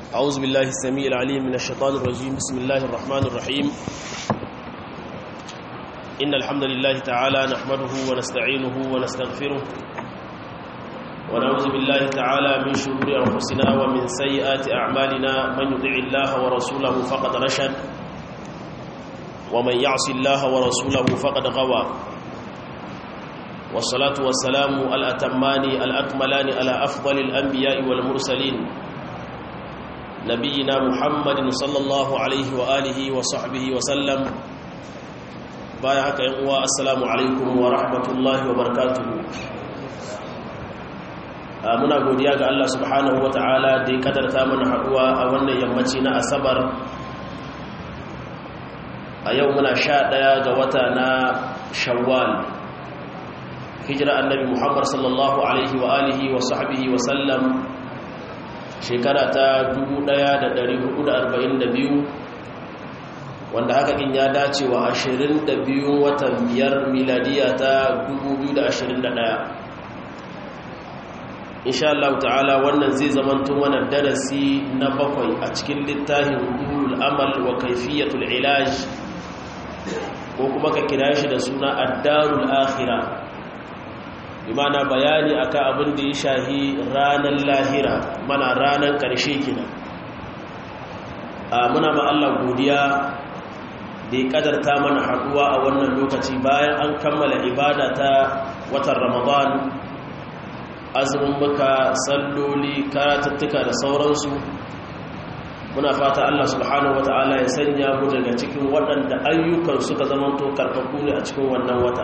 أعوذ بالله السميع العليم من الشيطان الرجيم بسم الله الرحمن الرحيم إن الحمد لله تعالى نحمده ونستعينه ونستغفره ونعوذ بالله تعالى من شرور أنفسنا ومن سيئات أعمالنا من يطع الله ورسوله فقد رشد ومن يعص الله ورسوله فقد غوى والصلاة والسلام الأتمان الأكملان على أفضل الأنبياء والمرسلين نبينا محمد صلى الله عليه وآله وصحبه وسلم بايعك ينقوى السلام عليكم ورحمة الله وبركاته muna godiya ga Allah subhanahu wata'ala da ya kadarta mana haduwa a wannan yammaci na asabar a yau muna sha ɗaya ga wata na shawwal hijira annabi muhammad sallallahu alaihi wa alihi wa sahbihi wa sallam shekara ta 1442 wanda haka in ya dace wa 22 watan biyar miladiya ta 2021 insha Allah ta'ala wannan zai zamanto mana darasi na bakwai a cikin littafin ulul amal wa kaifiyatul ilaj ko kuma ka kira shi da suna ad-darul akhirah imana bayani akan abin da ya shahi ranar lahira mana ranar ƙarshe kina muna ma Allah godiya da ya ƙadarta mana haɗuwa a wannan lokaci bayan an kammala ibada ta watan ramadan azumin muka salloli karatattuka da sauransu muna fata Allah subhanahu wata'ala ya sanya mu daga cikin waɗanda ayyukan suka zamanto karfafu ne a cikin wannan wata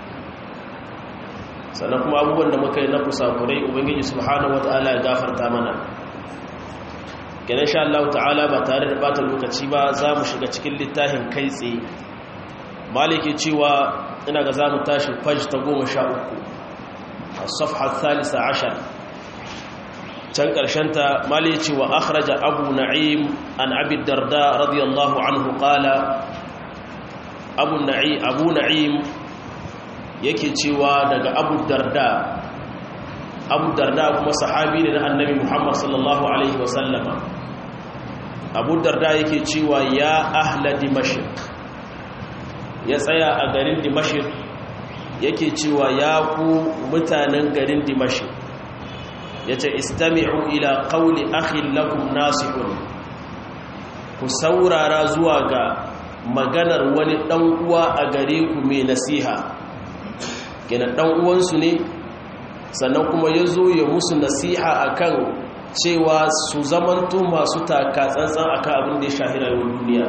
sannan kuma abubuwan da muka yi na kusakurai ubangiji subhanahu wata'ala ya gafarta mana kenan sha Allah ta'ala ba tare da bata lokaci ba za mu shiga cikin littafin kai tsaye maliki cewa ina ga za mu tashi faj ta goma sha uku a safha thalisa ashar can ta maliki cewa akhraja abu na'im an abi darda radiyallahu anhu qala abu na'im abu na'im yake cewa daga abu darda abu darda kuma sahabi ne na annabi muhammad sallallahu alaihi wasallama abu darda yake cewa ya ahla dimashik ya tsaya a garin dimashik yake cewa ya ku mutanen garin dimashik ya ce istami'u ila qawli akhin lakum nasihun ku saurara zuwa ga maganar wani dan uwa a gare ku mai nasiha kenan dan uwansu ne sannan kuma ya zo ya musu nasiha akan cewa su zamanto masu taka tsantsan akan abin da ya shahira yau duniya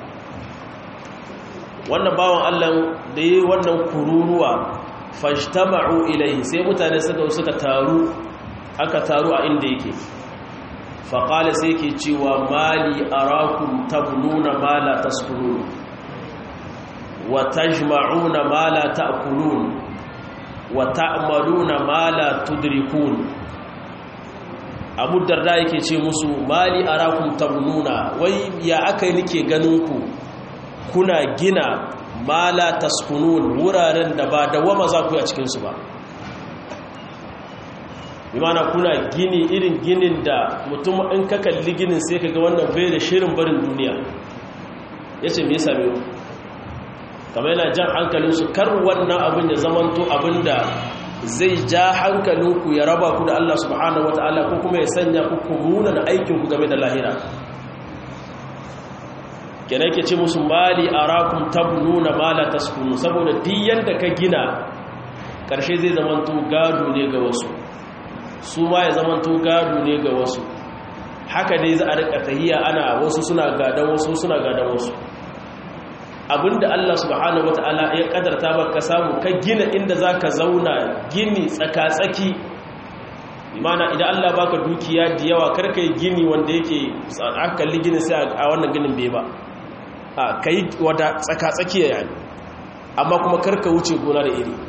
wannan bawan allah da yi wannan kururuwa fashtama'u ilaihi sai mutane suka suka taru aka taru a inda yake faƙala sai ke cewa mali arakum tabnuna ma la taskunun wa tajma'una ma la ta'kulun wa ta'maluna ma la tudrikun Abu Darda yake ce musu mali arakum tabnuna wai ya akai nake ganin ku kuna gina ma la taskunun wuraren da ba dawama za ku yi a cikin su ba bimana kuna gini irin ginin da mutum in ka kalli ginin sai kaga wannan bai da shirin barin duniya yace me yasa me kamar yana jan hankalinsu kar wannan abin ya zamanto abin da zai ja hankalinku ya raba ku da Allah subhanahu wata'ala ko kuma ya sanya ku kumuna da aikinku game da lahira kena yake ce musu mali arakum tabnuna ma la taskunu saboda diyan da ka gina karshe zai zamanto gado ne ga wasu su ma ya zamanto gado ne ga wasu haka dai za a rika tahiya ana wasu suna gadan wasu suna gadan wasu abinda Allah subhanahu wata'ala ya kadarta baka samu ka gina inda zaka zauna gini tsaka-tsaki imana idan Allah baka dukiya da yawa karka yi gini wanda yake akalli gini sai a wannan ginin bai ba a kai wada tsaka-tsaki ya yi amma kuma karka wuce gona da iri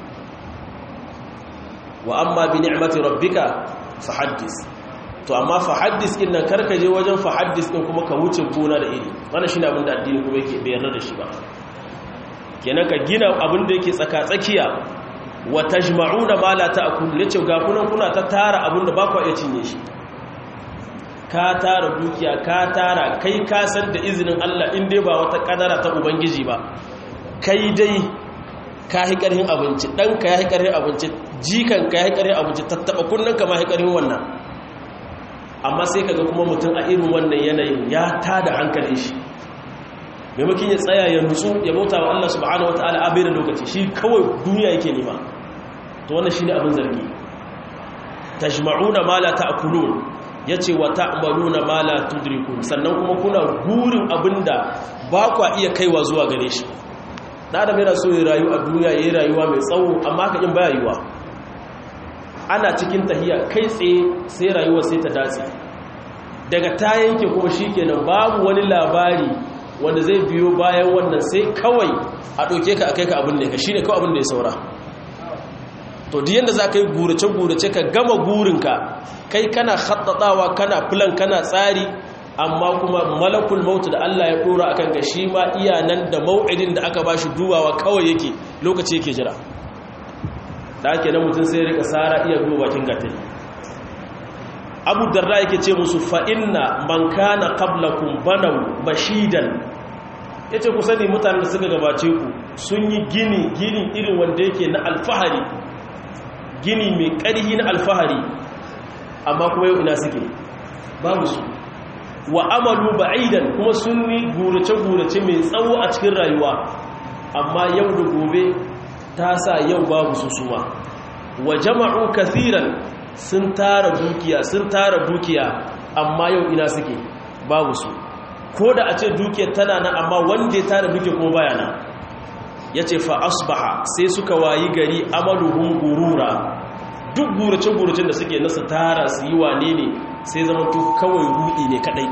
wa amma bi ni'mati rabbika fa haddis to amma fa haddis din nan karka je wajen fa haddis din kuma ka wuce gona da iri wannan shine abin da addini kuma yake bayar da shi ba kenan ka gina abin da yake tsaka tsakiya wa tajma'una ma la ta'kulu yace ga kunan kuna ta tara abin da ba ku iya cinye shi ka tara dukiya ka tara kai ka san da izinin Allah in dai ba wata kadara ta ubangiji ba kai dai ka yi ƙarhin abinci ɗanka ya yi ƙarhin abinci jikanka ya yi ƙarhin abinci tattaɓa kunnanka ma ya yi ƙarhin wannan amma sai kaga kuma mutum a irin wannan yanayin ya tada hankalin shi maimakon ya tsaya ya nutsu ya bauta wa Allah subhanahu wa ta'ala abin da lokaci shi kawai duniya yake nema to wannan shine abin zargi tajma'una ma la ta'kulun yace wa ta'maluna ma la tudrikun sannan kuma kuna gurin abinda ba kwa iya kaiwa zuwa gare shi da adam yana so ya rayu a duniya yayin rayuwa mai tsawo amma haka in baya yiwa ana cikin tahiya kai tsaye sai rayuwa sai ta dace daga ta yanke kuma shikenan babu wani labari wanda zai biyo bayan wannan sai kawai a ɗauke ka a kai ka abin da ka shi ne kawai abin da ya saura to di yadda za ka yi gurace-gurace ka gama gurinka kai kana haɗaɗawa kana filan kana tsari amma kuma malakul mautu da Allah ya ɗora a kanka shi ma iya nan da mau'idin da aka ba shi dubawa kawai yake lokaci yake jira da ake nan mutum sai rika tsara iya duba bakin gatari abu darda yake ce musu fa'inna man kana qablakun banau bashidan ya ce ku sani mutanen da suka gabace ku sun yi gini gini irin wanda yake na alfahari gini mai ƙarhi na alfahari amma kuma yau ina suke babu su wa amalu ba'idan kuma sun yi gurace-gurace mai tsawo a cikin rayuwa amma yau da gobe ta sa yau babu su suma wa jama'u kathiran sun tara dukiya sun tara dukiya amma yau ina suke babu su ko da a ce dukiyar tana nan amma wanda ya tara dukiya kuma baya nan ya ce fa asbaha sai suka wayi gari amaluhun gurura duk gurace-guracen da suke nasa tara su yi wane ne sai zama to kawai rudi ne kadai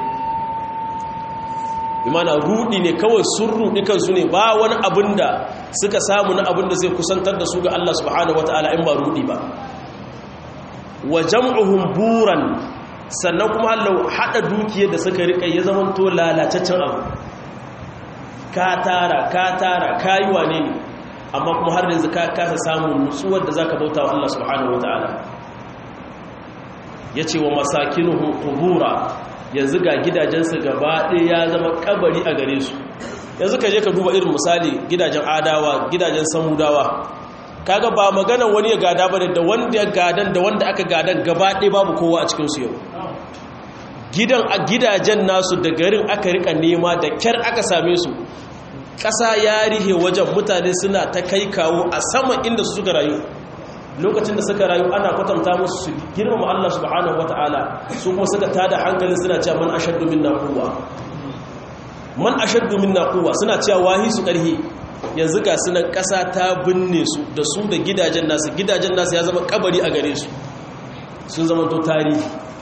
imana rudi ne kawai sun rudi kansu ne ba wani abin da suka samu na abin da zai kusantar da su ga Allah subhanahu wata'ala in ba rudi ba wa jam'uhum buran sannan kuma Allah hada dukiyar da suka rika ya zama to lalataccen abu ka tara ka tara kayi wane ne amma kuma har yanzu ka kasa samun nutsuwar da zaka bauta wa Allah subhanahu wataala yace wa masakinuhu qubura yanzu ga gidajensu gaba ɗaya ya zama kabari a gare su yanzu ka je ka duba irin misali gidajen adawa gidajen samudawa kaga ba magana wani ya gada bane da wanda ya gadan da wanda aka gadan gaba ɗaya babu kowa a cikin su yau gidan a gidajen nasu da garin aka rika nema da kyar aka same su ƙasa ya rihe wajen mutane suna ta kai kawo a sama inda su suka rayu lokacin da suka rayu ana kwatanta musu su girmama Allah subhanahu wata'ala su kuma suka tada hankalin suna cewa man ashaddu minna quwwa man ashaddu minna quwwa suna cewa wahi su karhi yanzu ga sunan ƙasa ta binne su da su da gidajen nasu gidajen nasu ya zama kabari a gare su sun zama to tarihi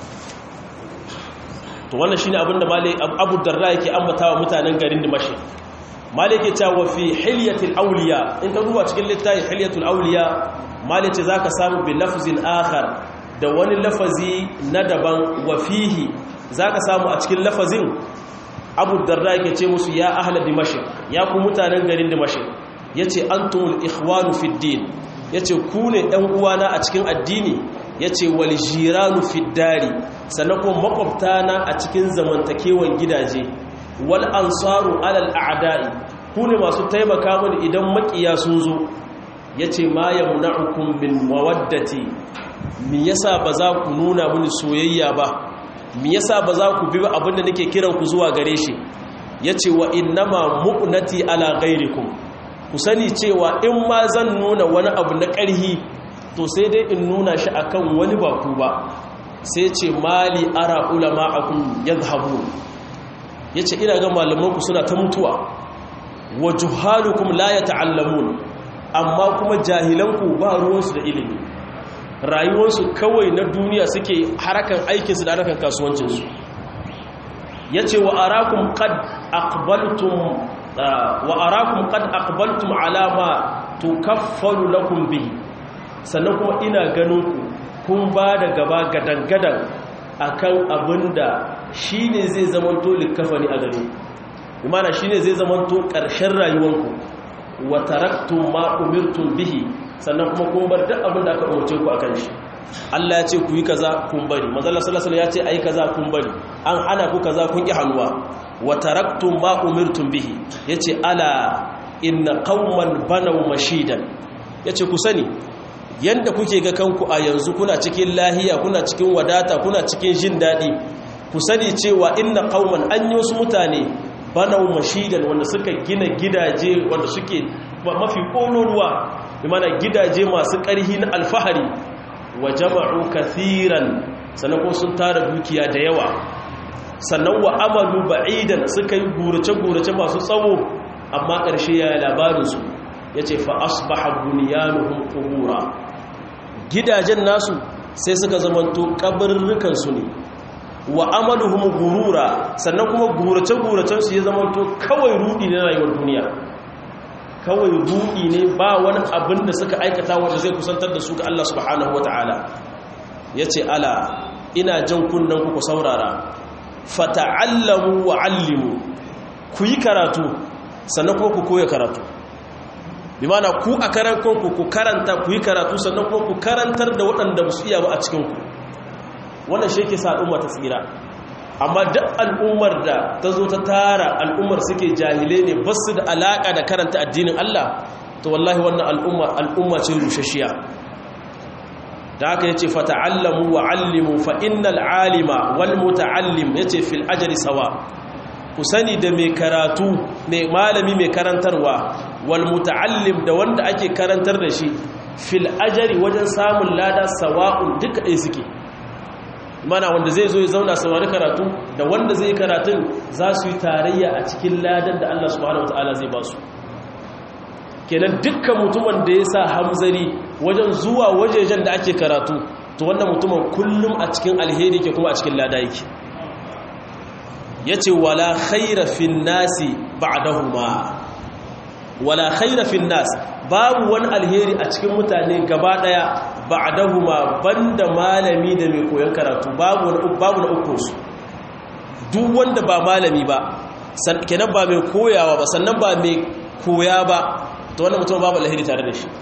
to wannan shine abin da malai Abu Darda yake ambatawa mutanen garin Dimashq malai yake cewa fi hilyatil awliya in ka duba cikin littafin hilyatul awliya malai ce zaka samu bi lafzin akhar da wani lafazi na daban wa fihi zaka samu a cikin lafazin Abu Darda yake ce musu ya ahla Dimashq ya ku mutanen garin Dimashq yace antumul ikhwanu fid din yace ku ne ɗan uwana a cikin addini ya ce waljiranu fiddari sannan kuma makwabtana a cikin zamantakewan gidaje wal ansaru alal a'da'i ku ne masu taimaka mini idan makiya sun zo ya ce ma yamna'ukum min mawaddati me yasa ba za ku nuna mini soyayya ba me yasa ba za ku bi abinda nake kiran ku zuwa gare shi ya ce wa innama mu'nati ala ghairikum ku sani cewa in ma zan nuna wani abu na ƙarhi to sai dai in nuna shi akan wani baku ba sai ce mali ara ulama akun yadhhabu yace ina ga malamanku suna ta mutuwa wa juhalukum la yata'allamun amma kuma jahilanku ba ruwansu da ilimi rayuwarsu kawai na duniya suke harakan aikinsu da harakan kasuwancinsu yace wa arakum qad aqbaltum wa arakum qad aqbaltum ala ma tukaffalu lakum bihi sannan kuma ina ganin ku kun ba da gaba gadan-gadan akan abinda shi ne zai zamanto likafani a gare imana shi ne zai zamanto ƙarshen rayuwanku wa taraktun ma umirtun bihi sannan kuma kun bar duk abinda aka umarce ku akan shi Allah ya ce ku yi kaza kun bari manzala sallallahu alaihi ya ce ai kaza kun bari an hana ku kaza kun ki hannuwa wa taraktum ma umirtum bihi yace ala inna qauman banaw mashidan yace ku sani yanda kuke ga kanku a yanzu kuna cikin lahiya kuna cikin wadata kuna cikin jin dadi ku sani cewa inna qauman an yi wasu mutane banaw mashidan wanda suka gina gidaje wanda suke mafi kololuwa bi mana gidaje masu ƙarhi na alfahari wa jama'u kathiran sannan ko sun tara dukiya da yawa sannan wa amalu ba'idan suka yi gurace-gurace masu tsawo amma ƙarshe ya yi labarinsu ya ce fa asbaha bunyanuhum qubura gidajen nasu sai suka zamanto kabarurrukansu ne wa amaluhum gurura sannan kuma gurace-guracen su ya zamanto kawai rudi na rayuwar duniya kawai rudi ne ba wani abin da suka aikata wanda zai kusantar da su ga Allah subhanahu wataala yace ala ina jan kunnen ku ku saurara fata'allamu wa 'allimu ku yi karatu sannan kuma ku koya karatu bi mana ku a karan kanku ku karanta ku yi karatu sannan kuma ku karantar da waɗanda ba su iya ba a cikinku wannan shi ke sa al'umma ta tsira amma duk al'ummar da ta zo ta tara al'ummar suke jahilai ne ba su da alaƙa da karanta addinin Allah to wallahi wannan al'umma al'umma ce rushashiya da haka yace fata'allamu wa 'allimu fa innal 'alima wal muta'allim yace fil ajri sawa ku sani da mai karatu mai malami mai karantarwa wal muta'allim da wanda ake karantar da shi fil ajri wajen samun lada sawa'un duka ɗaya suke mana wanda zai zo ya zauna saurari karatu da wanda zai karatun za su yi tarayya a cikin ladan da Allah subhanahu wataala zai ba su kenan dukkan mutumin da ya sa hamzari wajen zuwa wajejen da ake karatu to wannan mutumin kullum a cikin alheri ke kuma a cikin lada yake yace wala khaira fin nasi ba'dahuma wala khaira fin nas babu wani alheri a cikin mutane gaba daya ba'dahuma banda malami da mai koyon karatu babu wani babu na uku su duk wanda ba malami ba kenan ba mai koyawa ba sannan ba mai koya ba to wannan mutum babu alheri tare da shi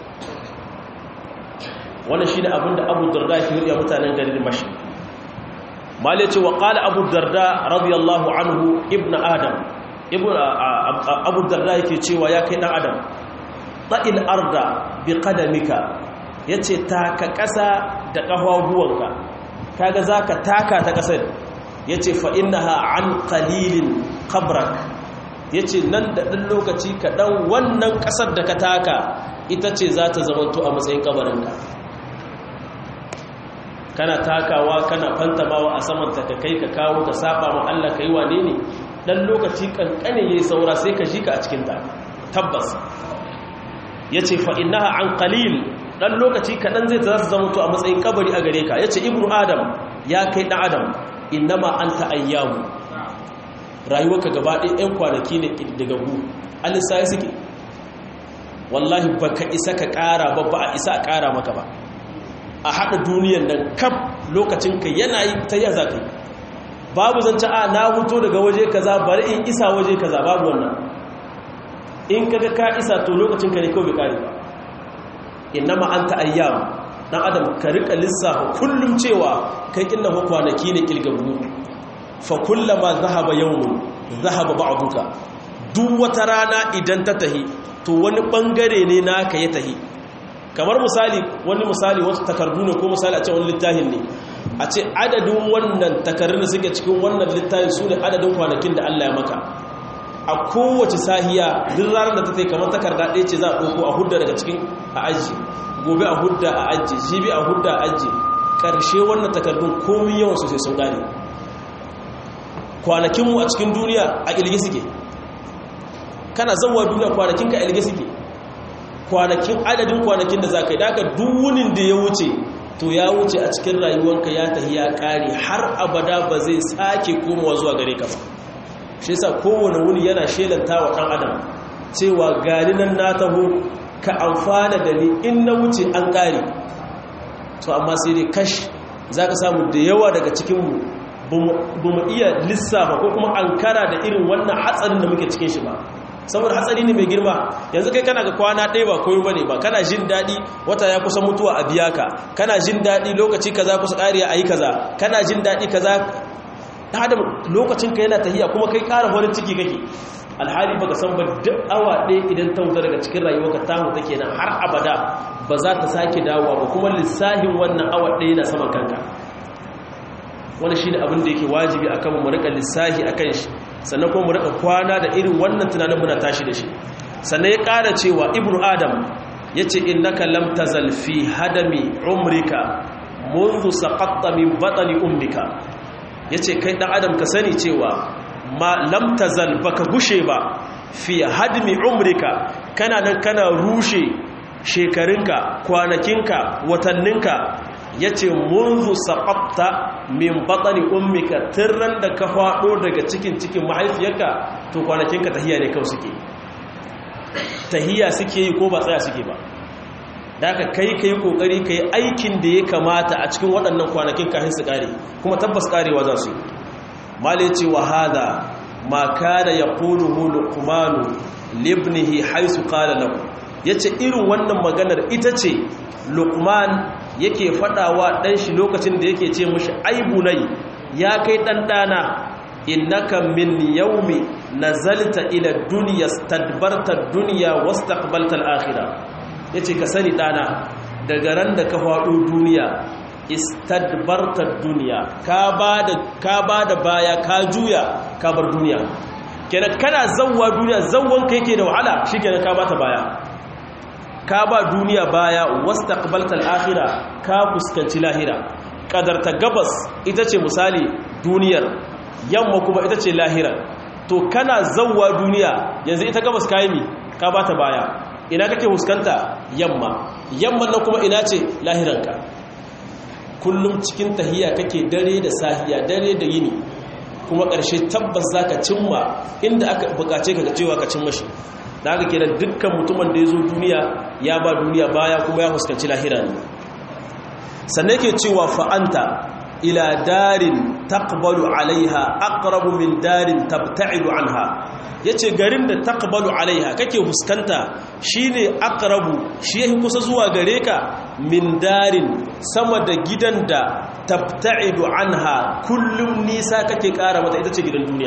wannan shine abinda Abu Darda ke yi mutanen garin Mashi malai ce wa qala Abu Darda radiyallahu anhu ibnu Adam ibnu Abu Darda yake cewa ya kai dan Adam ta'il arda bi qadamika yace taka ƙasa da ƙafafuwanka kaga zaka taka ta ƙasar yace fa innaha an qalilin qabrak yace nan da ɗan lokaci kaɗan wannan ƙasar da ka taka ita ce za ta zamanto a matsayin kabarinka kana takawa kana fantamawa a saman ta ka kai ka kawo ka saba ma Allah kai wane ne dan lokaci kankane yayi saura sai ka jika a cikin ta tabbas yace fa innaha an qalil dan lokaci kadan zai za su zama to a matsayin kabari a gare ka yace ibnu adam ya kai dan adam innama anta ayyamu rayuwarka gaba ɗaya ɗan kwanaki ne daga gu alisai suke wallahi baka isa ka ƙara ba ba a isa a ƙara maka ba a haɗa duniyan nan kaf lokacinka yana yi ta yi za ka yi babu zance a na huto daga waje kaza bari in isa waje kaza babu wannan in kaga ka isa to lokacinka ne kawai kare ba innama anta ayyam dan adam ka rika lissafa kullum cewa kai kinna ko kwanaki ne kilgabu fa kullama zahaba yawmun zahaba ba'duka duk wata rana idan ta tahi to wani bangare ne naka ya tahi kamar misali wani misali wasu takardu ne ko misali a ce wani littafin ne a ce adadin wannan takardun da suke cikin wannan littafin su ne adadin kwanakin da Allah ya maka a kowace sahiya duk ranar da ta tai kamar takarda ɗaya ce za a ɗauko a hudda daga cikin a aji gobe a hudda a aji jibi a hudda a aji ƙarshe wannan takardun komi yawan su sai sun gane kwanakinmu a cikin duniya a ƙilge suke kana zauwa duniya kwanakinka a ƙilge suke kwanakin adadin kwanakin da za ka yi daga duwunin da ya wuce to ya wuce a cikin rayuwanka ya tafi ya kare har abada ba zai sake komawa zuwa gare ka ba shi yasa kowane wuni yana shelanta wa ɗan adam cewa gani nan na taho ka amfana da ni in na wuce an kare to amma sai dai kash za ka samu da yawa daga cikinmu ba mu iya lissafa ko kuma an kara da irin wannan hatsarin da muke cikin shi ba saboda hatsari ne mai girma yanzu kai kana ga kwana ɗaya ba koyo bane ba kana jin daɗi wata ya kusa mutuwa a biya ka kana jin daɗi lokaci kaza kusa ƙariya a yi kaza kana jin daɗi kaza adam lokacin ka yana tahiya kuma kai ƙara farin ciki kake alhali baka san ba duk awa ɗaya idan ta wuta daga cikin rayuwarka ta wuta kenan har abada ba za ta sake dawowa ba kuma lissahin wannan awa ɗaya na saman kanka wani shi ne abin da yake wajibi a kan mu rika lissahi a kan shi sannan kuma mu rika kwana da irin wannan tunanin muna tashi da shi sannan ya ƙara cewa ibnu adam ya ce innaka lam tazal fi hadami umrika منذ سقطت من بطن أمك yace kai dan adam ka sani cewa ma lam tazal baka gushe ba fi hadmi umrika kana nan kana rushe shekarunka kwanakinka watanninka yace munzu saqatta min batni ummika tirran da ka fado daga cikin cikin mahaifiyarka to kwanakinka tahiya ne kawai suke tahiya suke yi ko ba tsaya suke ba da aka kai ka yi kokari ka yi aikin da ya kamata a cikin waɗannan kwanakin kafin su ƙare kuma tabbas ƙarewa za su yi male ce wa hada ma kada ya ƙunu hulu kumanu libnihi haisu ƙala lahu ya ce irin wannan maganar ita ce lukman yake faɗawa ɗan shi lokacin da yake ce mashi aibunai ya kai ɗanɗana innaka min yaumi nazalta ila duniya stadbarta duniya wastaqbalta al-akhirah ya ce ka sani ɗana daga ran da ka faɗo duniya istadbartar duniya ka ba da baya ka juya ka bar duniya kenan kana zauwa duniya zauwan ka yake da wahala shi kenan ka bata baya ka ba duniya baya wasta ƙabaltar ahira ka fuskanci lahira ƙadarta gabas ita ce misali duniyar yamma kuma ita ce lahira to kana zauwa duniya yanzu ita gabas ka yi ka bata baya ina kake huskanta yamma yamman nan kuma ina ce lahiranka kullum cikin tahiya kake dare da sahiya dare da yini kuma ƙarshe tabbas zaka cimma inda aka bukace ka cewa ka cimma shi da haka kenan dukkan mutumin da ya zo duniya ya ba duniya baya kuma ya huskanci lahira ne sannan yake cewa fa'anta ila darin taqbalu alaiha aqrabu min darin tabta'idu anha yace garin da taqbalu alaiha kake huskanta shine aqrabu shi yake kusa zuwa gare ka min darin sama da gidan da tabta'idu anha kullum nisa kake kara mata ita ce gidan duniya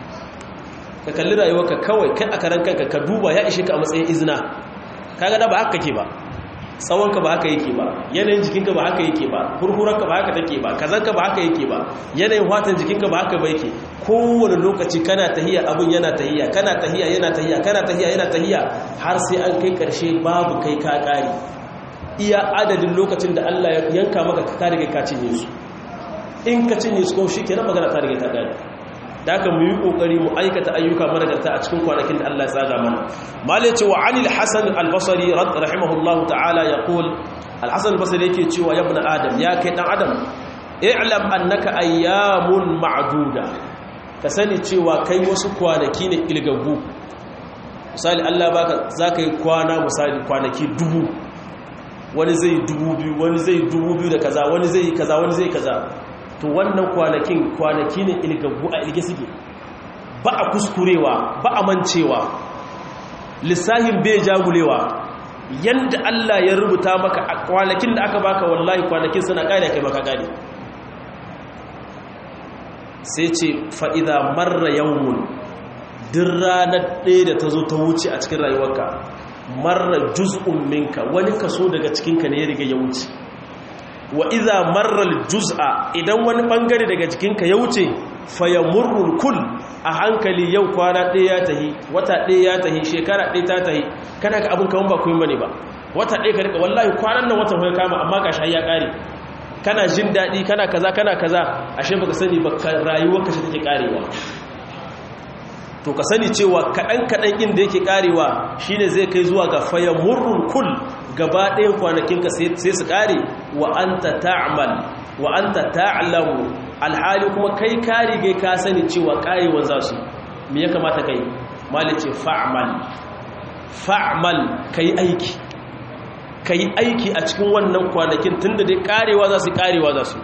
ka kalli rayuwarka kawai kai a karan kanka ka duba ya ishe ka a matsayin izina kaga da ba haka kake ba tsawonka ba haka yake ba yanayin jikinka ba haka yake ba hurhuranka ba haka take ba kazanka ba haka yake ba yanayin watan jikinka ba haka ba yake kowane lokaci kana tahiya abin yana tahiya kana tahiya yana tahiya kana tahiya yana tahiya har sai an kai karshe babu kai ka kare iya adadin lokacin da Allah ya yanka maka ka riga ka cinye su in ka cinye su ko shikenan magana ta riga ta kare da aka mu yi kokari mu aikata ayyuka managarta a cikin kwanakin da Allah ya tsaga mana malai cewa anil hasan al-basri rahimahullahu ta'ala yaqul al-hasan al-basri yake cewa ya ibn adam ya kai dan adam i'lam annaka ayyamun ma'duda ka sani cewa kai wasu kwanaki ne ilgagu misali Allah baka zaka yi kwana misali kwanaki dubu wani zai dubu biyu wani zai dubu biyu da kaza wani zai kaza wani zai kaza to wannan kwanakin kwanaki ne ilgaggu a ilge suke ba a kuskurewa ba a mancewa lissahin bai jagulewa yadda Allah ya rubuta maka a kwanakin da aka baka wallahi kwanakin suna ƙari kai maka ƙari sai ce fa'iza marra yawon din ranar ɗaya da ta zo ta wuce a cikin rayuwarka marra juz'un minka wani kaso daga cikinka ne ya riga ya wuce wa iza marral juz'a idan wani bangare daga jikinka ya wuce fayamurrul kul a hankali yau kwana ɗaya ya tahi wata ɗaya ya tahi shekara ɗaya ta tahi kana ga abin kaman ba kuma bane ba wata ɗaya ka rika wallahi kwanan nan watan hoya kama amma ka shayi ya ƙare kana jin daɗi kana kaza kana kaza ashe baka sani ba rayuwar ka shi take ƙarewa to ka sani cewa kaɗan kaɗan ɗin da yake ƙarewa shine zai kai zuwa ga fayamurrul kul gaba ɗayan kwanakinka sai su ƙare wa an ta ta'amal wa an ta ta'alamu alhali kuma kai kari gai ka sani cewa ƙarewa za su me ya kamata kai malice fa'amal fa'amal ka yi aiki ka yi aiki a cikin wannan kwanakin tun da dai ƙarewa za su ƙarewa za su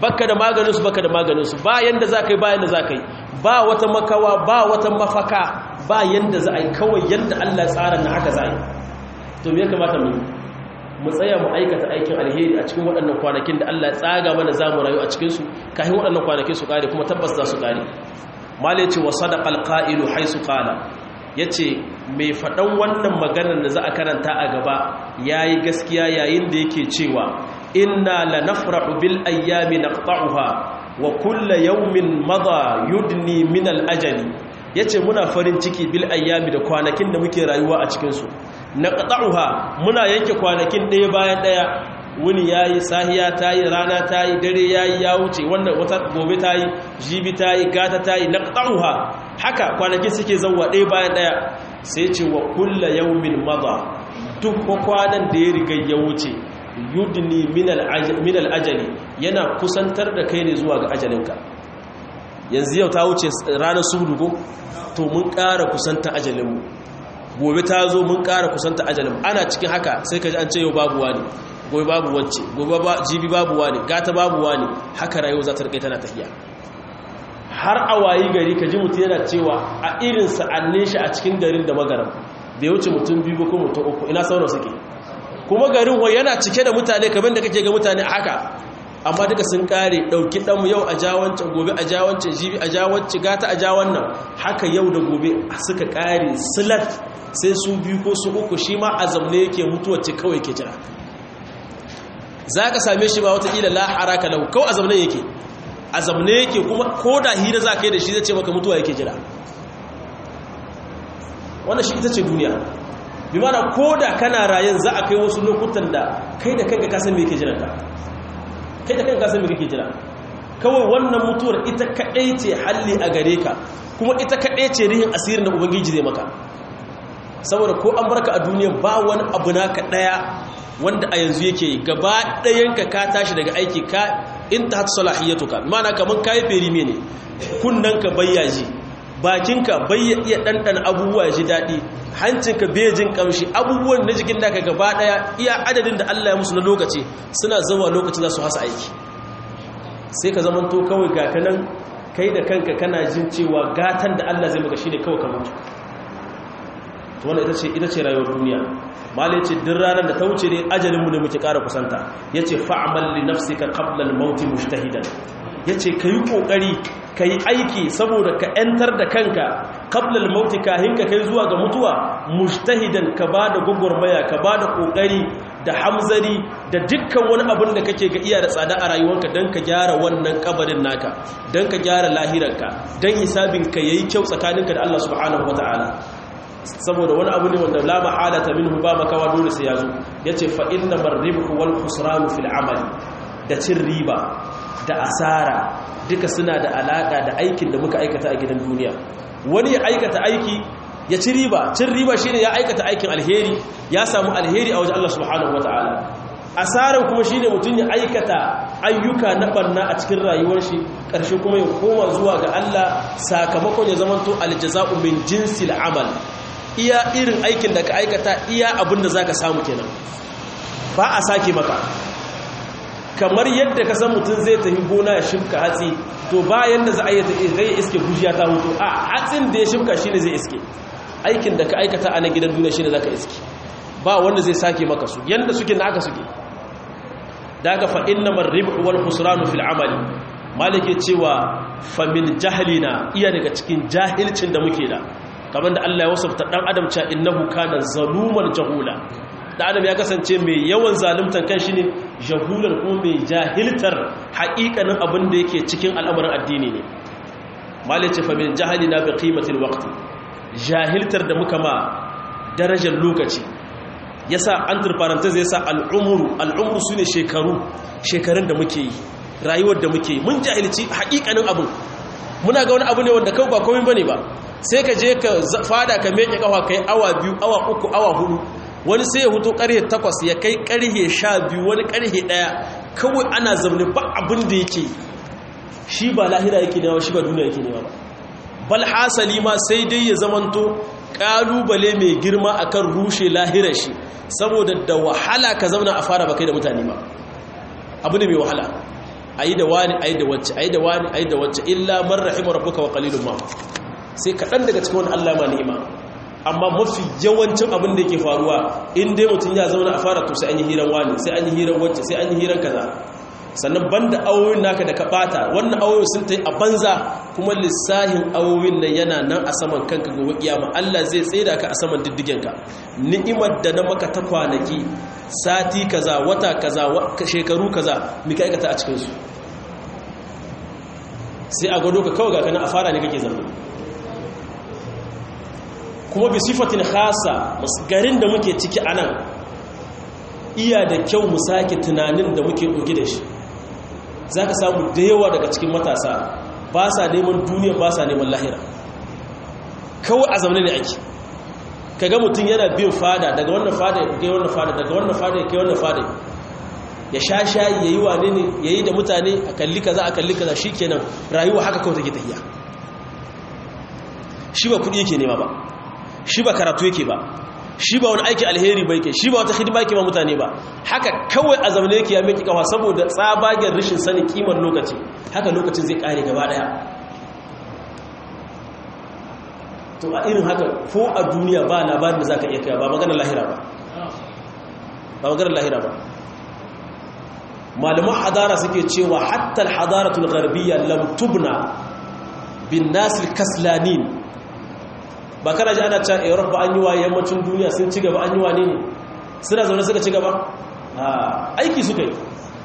baka da maganin su baka da maganin su ba yanda za ka yi ba yanda za ka yi ba wata makawa ba wata mafaka ba yanda za a yi kawai yanda Allah tsara na haka za a yi to me ya kamata mu yi mu tsaya mu aikata aikin alheri a cikin waɗannan kwanakin da Allah ya tsaga mana za mu rayu a cikinsu kafin waɗannan kwanakin su ƙare kuma tabbas za su ƙare malai ce wa sadaqal qa'ilu haisu qala yace mai faɗan wannan maganar da za a karanta a gaba yayi gaskiya yayin da yake cewa inna lanafrahu bil ayyami naqta'uha wa kullu yawmin madha yudni min al ajali yace muna farin ciki bil ayyami da kwanakin da muke rayuwa a cikin su naqta'uha muna yanke kwanakin ɗaya bayan ɗaya wuni yayi sahiya tayi rana tayi dare yayi ya wuce wannan wata gobe tayi jibi tayi gata tayi naqta'uha haka kwanaki suke zawwa ɗaya bayan ɗaya sai ce wa kullu yawmin madha duk kwanan da ya riga ya wuce yudni min al-ajali yana kusantar da kai ne zuwa ga ajalinka yanzu yau ta wuce ranar sudu ko to mun ƙara kusanta ajalinmu gobe ta zo mun ƙara kusanta ajalin ana cikin haka sai ka ji an ce yau babu wani gobe babu wacce gobe jibi babu wani gata babu wani haka rayuwa za ta rike tana tafiya har a wayi gari ka ji mutum yana cewa a irin sa'annin shi a cikin garin da magaram bai wuce mutum biyu ko mutum uku ina sauran suke kuma garin wai yana cike da mutane kamar da kake ga mutane a haka amma duka sun kare dauki ɗanmu yau a jawancin gobe a jawancin jibi a jawancin gata a jawan nan haka yau da gobe suka kare silat sai su biyu ko su uku shi ma a zamne yake mutuwacce kawai ke jira za ka same shi ba wataƙila la'ara ka lau kawai a zamne yake a zamne yake kuma ko da hira za ka yi da shi zai ce maka mutuwa yake jira wannan shi ita ce duniya bi mana ko da kana rayan za a kai wasu lokutan da kai da kanka kasan me yake jiranka kai da kanka kasan me kake jira kawai wannan mutuwar ita kaɗai ce halli a gare ka kuma ita kaɗai ce rihin asirin da ubangiji zai maka saboda ko an barka a duniya ba wani abu naka daya wanda a yanzu yake yi gaba ɗayanka ka tashi daga aiki ka in ta hatu salahiyatuka mana kamar kayi ferime ne kunnanka bayyaji bakinka bayya iya ɗanɗana abubuwa ya ji daɗi hancinka bejin ƙamshi abubuwan na jikin daga gaba ɗaya iya adadin da Allah ya musu na lokaci suna zama lokaci za su hasa aiki sai ka zamanto kawai ga kanan kai da kanka kana jin cewa gatan da Allah zai maka shi ne kawai ka mutu wannan ita ce ita ce rayuwar duniya mala yace duk ranar da ta wuce ne ajalinmu ne muke ƙara kusanta yace fa'mal li nafsika qabla al-maut mujtahidan yace kai kokari kai aiki saboda ka yantar da kanka qabla al-maut kahin ka kai zuwa ga mutuwa mujtahidan ka bada gugurmaya ka bada kokari da hamzari da dukkan wani abin da kake ga iya da tsada a rayuwarka don ka gyara wannan kabarin naka don ka gyara lahiranka don hisabinka yayi kyau tsakaninka da Allah subhanahu wataala saboda wani abu ne wanda la mahalata minhu ba makawa dole sai yazo yace fa inna marribhu wal khusran fil amali da cin riba da asara duka suna da alaka da aikin da muka aikata a gidan duniya wani ya aikata aiki ya ci riba cin riba shine ya aikata aikin alheri ya samu alheri a wajen Allah subhanahu wataala asaran kuma shine mutun ya aikata ayyuka na barna a cikin rayuwar shi karshe kuma ya koma zuwa ga Allah sakamakon ya zamanto aljaza'u min jinsil amal iya irin aikin da ka aikata iya abin da za ka samu kenan ba a sake maka kamar yadda ka san mutum zai tafi gona ya shimka hatsi to bayan da za a yi zai iske gujiya ta hutu a hatsin da ya shimka shi ne zai iske aikin da ka aikata a na gidan duniya shi ne za ka iske ba wanda zai sake maka su yadda suke na aka suke daga fa'in na marribu wal husranu fil amali malike cewa famin jahalina iya daga cikin jahilcin da muke da kamar da Allah ya wasafta dan adam cewa innahu kana zaluman jahula dan adam ya kasance mai yawan zaluntan kanshi ne jahulan kuma mai jahiltar haƙiƙanin abin da yake cikin al'amarin addini ne malice fa min jahalina bi qimatil waqti jahiltar da muka ma darajar lokaci yasa antar parenthesis yasa al'umru al'umru sune shekaru shekarun da muke yi rayuwar da muke yi mun jahilci haƙiƙanin abin muna ga wani abu ne wanda kawai ba komai bane ba sai ka je ka fada ka meke kawa kai awa biyu awa uku awa hudu wani sai ya hutu karhe takwas ya kai karhe sha biyu wani karhe daya kawai ana zaune ba abin da yake shi ba lahira yake nema shi ba duniya yake nema ba bal hasali ma sai dai ya zamanto kalubale mai girma akan rushe lahirar shi saboda da wahala ka zauna a fara bakai da mutane ba abu ne mai wahala ayi da wani ayi da wacce ayi da wani ayi da wacce illa man rahima rabbuka wa qalilun ma sai kaɗan daga cikin wani Allah ma ni'ima amma mafi yawancin abin da yake faruwa in dai mutum ya zauna a fara to sai an yi hiran wani sai an yi hiran wacce sai an yi hiran kaza sannan banda awoyin naka da ka bata wannan awoyin sun ta yi a banza kuma lissahin awoyin nan yana nan a saman kanka gobe kiyama Allah zai tsaida ka a saman diddigenka ni'imar da na maka ta kwanaki sati kaza wata kaza shekaru kaza mika aikata a cikin su sai a gado ka kawai ga kana a fara ne kake zama kuma bi sifatin khasa garin da muke ciki anan iya da kyau mu sake tunanin da muke ɗauki da shi za ka samu da yawa daga cikin matasa ba sa neman duniya ba sa neman lahira kawai a zaune ne ake kaga mutum yana bin fada daga wannan fada ya kai wannan fada daga wannan fada ya kai wannan fada ya sha shayi ya yi wane ne ya yi da mutane a kalli kaza a kalli kaza shi kenan rayuwa haka kawai take tafiya shi ba kuɗi yake nema ba shi ba karatu yake ba shi ba wani aiki alheri ba yake shi ba wata hidima yake ba mutane ba haka kawai a zaune yake ya miki kawa saboda tsabagen rashin sanin kimar lokaci haka lokacin zai kare gaba daya to a irin haka ko a duniya ba labarin da zaka iya kai ba maganar lahira ba ba maganar lahira ba malaman hadara suke cewa hatta al-hadaratul gharbiyya lam tubna bin nasil kaslanin ba kana ji ana cewa europe ba an yi wa yammacin duniya sun ci gaba an yi wa ne ne suna zaune suka ci gaba aiki suka yi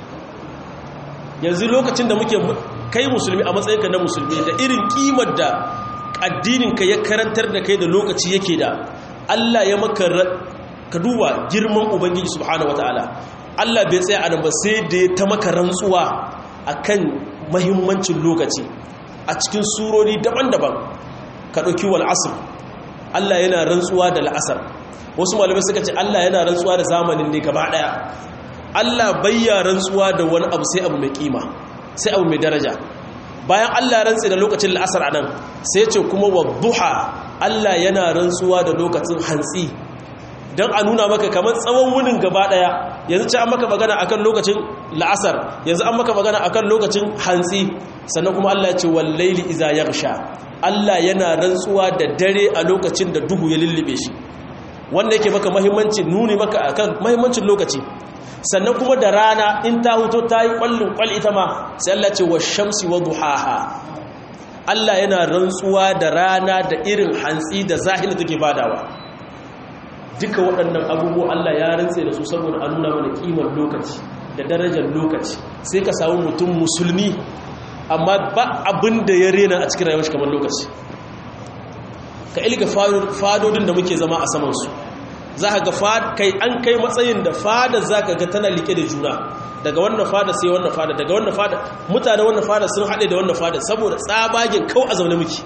yanzu lokacin da muke kai musulmi a matsayinka na musulmi da irin kimar da addininka ya karantar da kai da lokaci yake da allah ya maka ka duba girman ubangiji subhanahu wataala allah bai tsaya a nan ba sai da ya ta maka rantsuwa akan mahimmancin lokaci a cikin surori daban-daban ka ɗauki wal asr Allah yana rantsuwa da la'asar wasu malamai suka ce Allah yana rantsuwa da zamanin ne gaba daya Allah bayya rantsuwa da wani abu sai abu mai kima sai abu mai daraja bayan Allah rantsi da lokacin la'asar anan sai ce kuma wadduha Allah yana rantsuwa da lokacin hantsi dan a nuna maka kamar tsawon wunin gaba daya yanzu ce an maka magana akan lokacin la'asar yanzu an maka magana akan lokacin hantsi sannan kuma Allah ya ce wallaili iza yaghsha Allah yana rantsuwa da dare a lokacin da duhu ya lullube shi wanda yake maka mahimmanci nuni maka akan mahimmancin lokaci sannan kuma da rana in ta huto ta yi kwallin kwal ita ma sai Allah ce wa shamsi wa duhaha Allah yana rantsuwa da rana da irin hantsi da zahiri take badawa duka waɗannan abubuwa Allah ya rantse da su saboda a nuna mana kimar lokaci da darajar lokaci sai ka samu mutum musulmi amma ba abin da ya rena a cikin rayuwar shi kamar lokaci ka ilga fadodin da muke zama a samansu za ka ga kai an kai matsayin da fada za ka ga tana like da juna daga wannan fada sai wannan fada daga wannan fada mutane wannan fada sun haɗe da wannan fada saboda tsabagen kau a zaune muke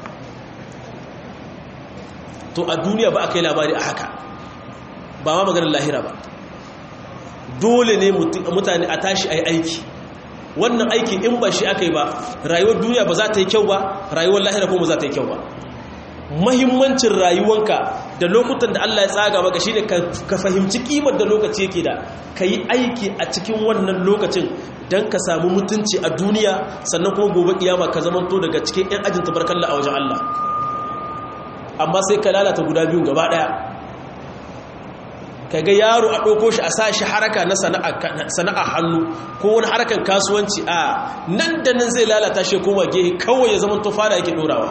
to a duniya ba a kai labari a haka ba ma maganin lahira ba dole ne mutane a tashi a yi aiki wannan aiki in ba shi aka yi ba rayuwar duniya ba za ta yi kyau ba rayuwar lahira kuma za ta yi kyau ba mahimmancin rayuwanka da lokutan da Allah ya tsaga maka shine ka fahimci kimar da lokaci yake da ka yi aiki a cikin wannan lokacin don ka samu mutunci a duniya sannan kuma gobe kiyama ka zamanto daga cikin 'yan ajin tabarkalla a wajen Allah amma sai ka lalata guda biyun gaba daya ka ga yaro a ɗauko shi a sa shi haraka na sana'a hannu ko wani harakan kasuwanci a nan da nan zai lalata shi koma gehe kawai ya zama fara yake ɗorawa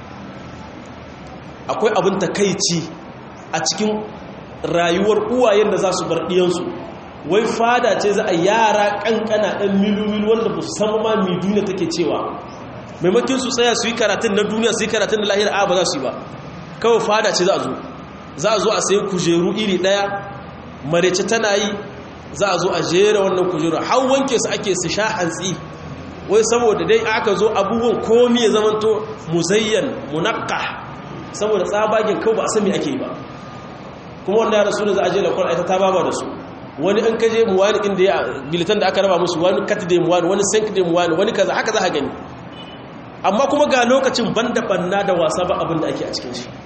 akwai abin takaici a cikin rayuwar uwayen da za su bar ɗiyansu wai fada ce za a yara ƙanƙana ɗan milu-milu wanda ba su san ma mi duniya take cewa maimakin su tsaya su yi karatun na duniya su yi karatun na lahira a ba za su yi ba kawai fada ce za a zo za a zo a sayi kujeru iri ɗaya marece tana yi za a zo a jera wannan kujeru har wanke su ake su sha hantsi wai saboda dai aka zo abubuwan komi ya zamanto muzayyan munakka saboda tsabagen kawai ba a sami ake yi ba kuma wanda ya rasu da za a je da kwan aita ta baba da su wani an kaje mu wani inda ya bilitan da aka raba musu wani kat da mu wani wani sank da mu wani wani kaza haka za a gani amma kuma ga lokacin banda banna da wasa ba abin da ake a cikin shi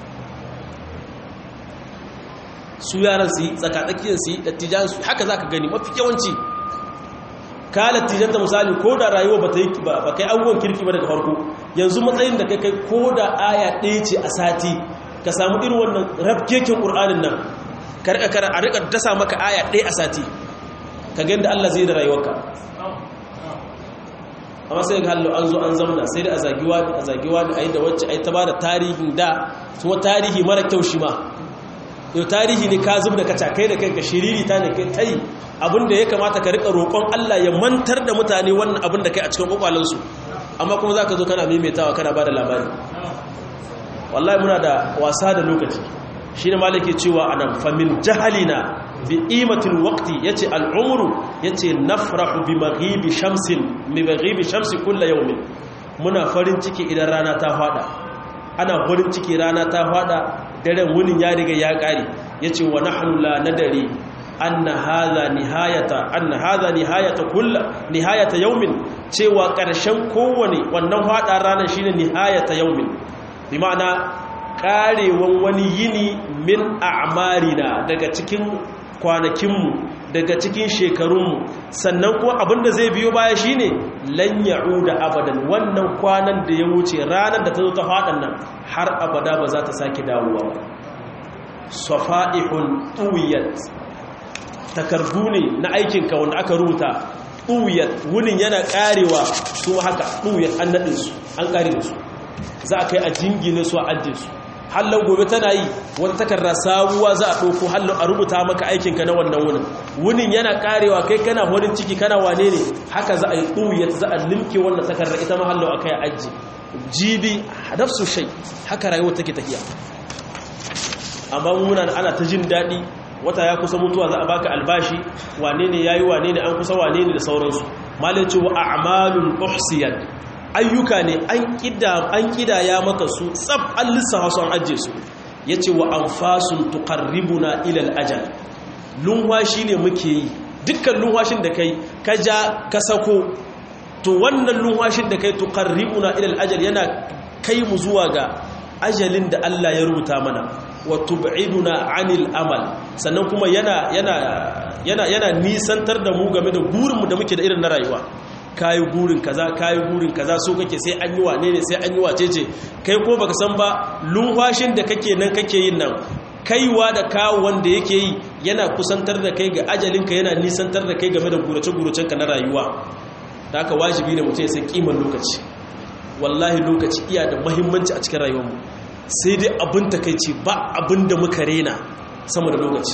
su yaran su yi tsakatsakiyar su yi dattijan su haka za ka gani mafi yawanci ka latijanta misali ko da rayuwa ba ta yi ba kai abubuwan kirki ba daga farko yanzu matsayin da kai kai ko da aya ɗaya ce a sati ka samu irin wannan rabkekin ƙur'anin nan ka rika kara a rika dasa maka aya ɗaya a sati ka ga yadda Allah zai da rayuwarka amma sai ga hallo an zo an zamna sai da a zagiwa da a zagiwa da a yi da wacce a yi ta ba da tarihin da kuma tarihi mara kyau shi ma yau tarihi ne ka zub da kaca kai da kai ka shiriri ta ne kai ta yi abinda ya kamata ka rika roƙon Allah ya mantar da mutane wannan abin da kai a cikin ƙwaƙwalansu amma kuma za ka zo kana maimaitawa kana ba da labari wallahi muna da wasa da lokaci shi ne malake cewa a nan famin jahalina bi imatin wakti ya ce al'umuru ya ce nafrahu bi maghibi shamsin mi maghibi shamsi kulla yaumin muna farin ciki idan rana ta fada ana farin ciki rana ta fada daren wunin ya riga ya kare ya ce wa nahnu la nadari anna hadha nihayata anna hadha nihayata kull nihayata yawmin cewa karshen kowane wannan fada ranar shine nihayata yawmin bi ma'ana karewan wani yini min a'marina daga cikin kwanakinmu daga cikin shekarunmu sannan kuma abinda zai biyo baya shine lan ya'uda abadan wannan kwanan da ya wuce ranar da ta zo ta fadan nan har abada ba za ta sake dawowa ba safa'ihun tuwiyat takardu ne na aikinka wanda aka rubuta tuwiyat wunin yana karewa su haka tuwiyat an naɗin su an kare su za a kai a jingine su a ajiye su hallon gobe tana yi wata takarda sabuwa za a ɗauko hallon a rubuta maka aikinka na wannan wunin wunin yana karewa kai kana horin ciki kana wane ne haka za a yi tuwiyat za a limke wannan takarda ita ma hallon a kai a ajiye jibi nafsu shai haka rayuwa take tafiya amma muna ana ta jin daɗi wata ya kusa mutuwa za a baka albashi wane ne yayi wane ne an kusa wane ne da sauransu malin cewa a'malul uhsiyat ayyuka ne an kida an kidaya maka su tsab an lissafa su an ajiye su yace wa anfasun tuqarribuna ila al-ajal lunwashi ne muke yi dukkan lunwashin da kai ka ja ka sako to wannan lunwashin da kai tuqarribuna ila al-ajal yana kai mu zuwa ga ajalin da Allah ya rubuta mana wa tub'iduna 'anil amal sannan kuma yana yana yana yana nisantar da mu game da gurin mu da muke da irin na rayuwa kayi gurin kaza kayi gurin kaza so kake sai an yi wane ne sai an yi wacece kai ko baka san ba lunwashin da kake nan kake yin nan kaiwa da kawo wanda yake yi yana kusantar da kai ga ajalinka yana nisantar da kai game da gurace-guracenka na rayuwa da haka wajibi ne mutum ya san kiman lokaci wallahi lokaci iya da mahimmanci a cikin rayuwarmu sai dai abin takaici ba abin da muka rena sama da lokaci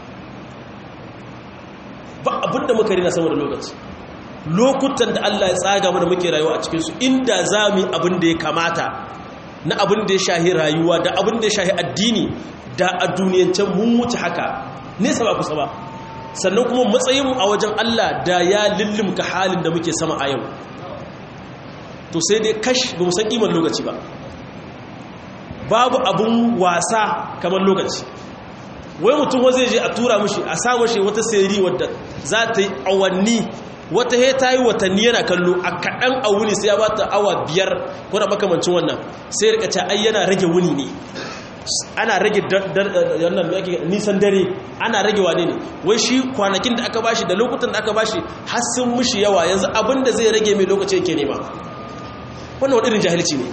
ba abin da muka rena sama da lokaci lokutan da Allah ya tsaga mana muke rayuwa a cikinsu inda za mu yi abin da ya kamata na abin da ya shahi rayuwa da abin da ya shahi addini da a duniyancen mun wuce haka nesa ba kusa ba sannan kuma matsayinmu a wajen Allah da ya lullumka halin da muke sama a yau to sai dai kash ba mu san kimar lokaci ba babu abun wasa kamar lokaci wai mutum wa zai je a tura mushi a sa mushi wata seri wadda za ta yi awanni wata he ta yi watanni yana kallo a kaɗan a wuni sai ya ba ta awa biyar ko da makamancin wannan sai rika ce ai yana rage wuni ne ana rage nisan dare ana rage wane ne wai shi kwanakin da aka bashi da lokutan da aka bashi har sun mushi yawa yanzu abin da zai rage mai lokaci yake nema wannan waɗirin jahilci ne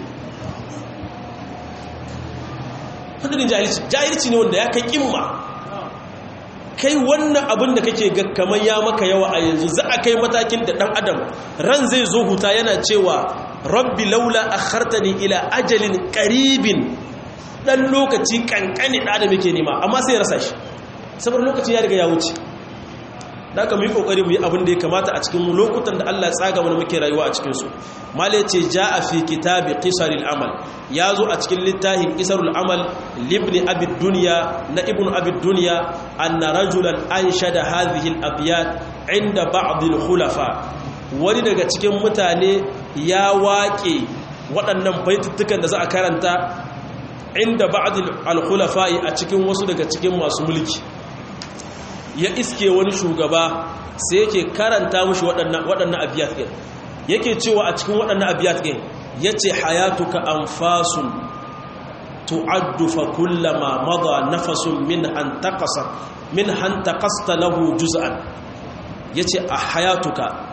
waɗirin jahilci jahilci ne wanda ya kai ƙimma kai wannan abin da kake ga kamar ya maka yawa a yanzu za a kai matakin da ɗan adam ran zai zo huta yana cewa rabbi laula akhartani ila ajalin qaribin dan lokaci kankani da da muke nema amma sai ya rasa shi saboda lokaci ya riga ya wuce da aka mu yi kokari mu yi abin da ya kamata a cikin lokutan da Allah ya tsaga mana muke rayuwa a cikin su mala yace jaa fi kitabi qisaril amal yazo a cikin littafin qisarul amal libni abi dunya na ibnu abi dunya anna rajulan anshada hadhihi al abyat inda ba'd al khulafa wani daga cikin mutane ya waƙe waɗannan baitutukan da za a karanta inda ba'd al khulafa a cikin wasu daga cikin masu mulki ya iske wani shugaba sai yake karanta mushi waɗannan abiyat ɗin yake cewa a cikin waɗannan abiyat ɗin ya ce hayatuka anfasun tu'addu fa kullama madha nafasun min an taqasa min han taqasta lahu juz'an yace a hayatuka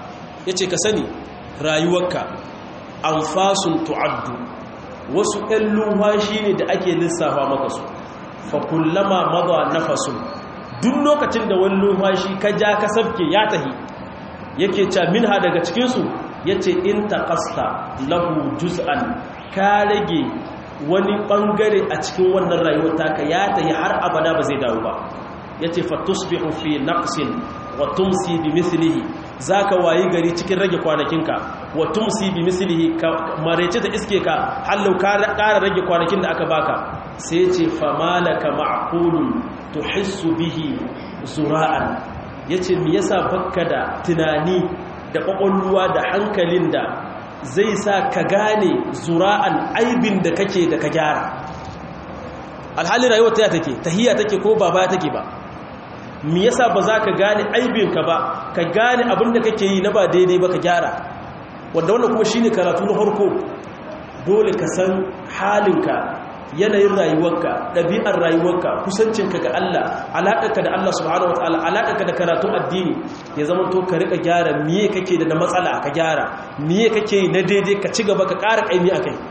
yace ka sani rayuwarka anfasun tu'addu wasu ɗan lumfashi ne da ake lissafa maka su fa kullama madha nafasun duk lokacin da wani lumfashi ka ja ka sabke ya tahi yake ca minha daga cikin su yace in taqasta lahu juz'an ka rage wani bangare a cikin wannan rayuwar taka ya tahi har abada ba zai dawo ba yace fa tusbihu fi naqsin wa tumsi bi mithlihi zaka wayi gari cikin rage kwanakinka wa tumsi bi mislihi marece ta iske ka hallau ka ƙara rage kwanakin da aka baka sai yace famalaka ma'qulun tuhissu bihi zura'an yace me yasa bakka da tunani da kwakwalwa da hankalin da zai sa ka gane zura'an aibin da kake da ka gyara alhalin rayuwar ta take tahiyya take ko ba baya take ba me yasa ba za ka gane aibinka ba ka gane abin da kake yi na ba daidai ba ka gyara wanda wannan kuma shine karatu na farko dole ka san halinka yanayin rayuwarka ɗabi'ar rayuwarka kusancinka ga Allah alaƙarka da Allah subhanahu wa ta'ala alaƙarka da karatun addini ya zama to ka riƙa gyara miye kake da na matsala ka gyara miye kake yi na daidai ka ci gaba ka ƙara ƙaimi a kai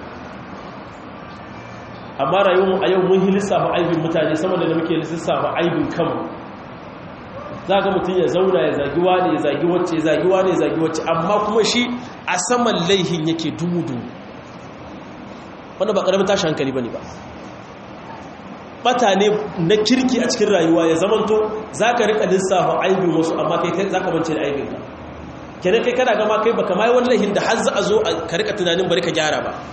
amma rayuwar a yau mun yi lissafa aibin mutane sama da muke lissafa aibin kanmu za ga mutum ya zauna ya zagi wane ya zagi wacce ya zagi wane ya zagi wacce amma kuma shi a saman laihin yake dudu wanda ba ƙaramin tashi hankali ba ne ba ɓata ne na kirki a cikin rayuwa ya zamanto za ka riƙa lissafa aibin wasu amma kai za ka bance da aibinka kenan kai kana gama kai baka mai wani laihin da har za a zo ka riƙa tunanin bari ka gyara ba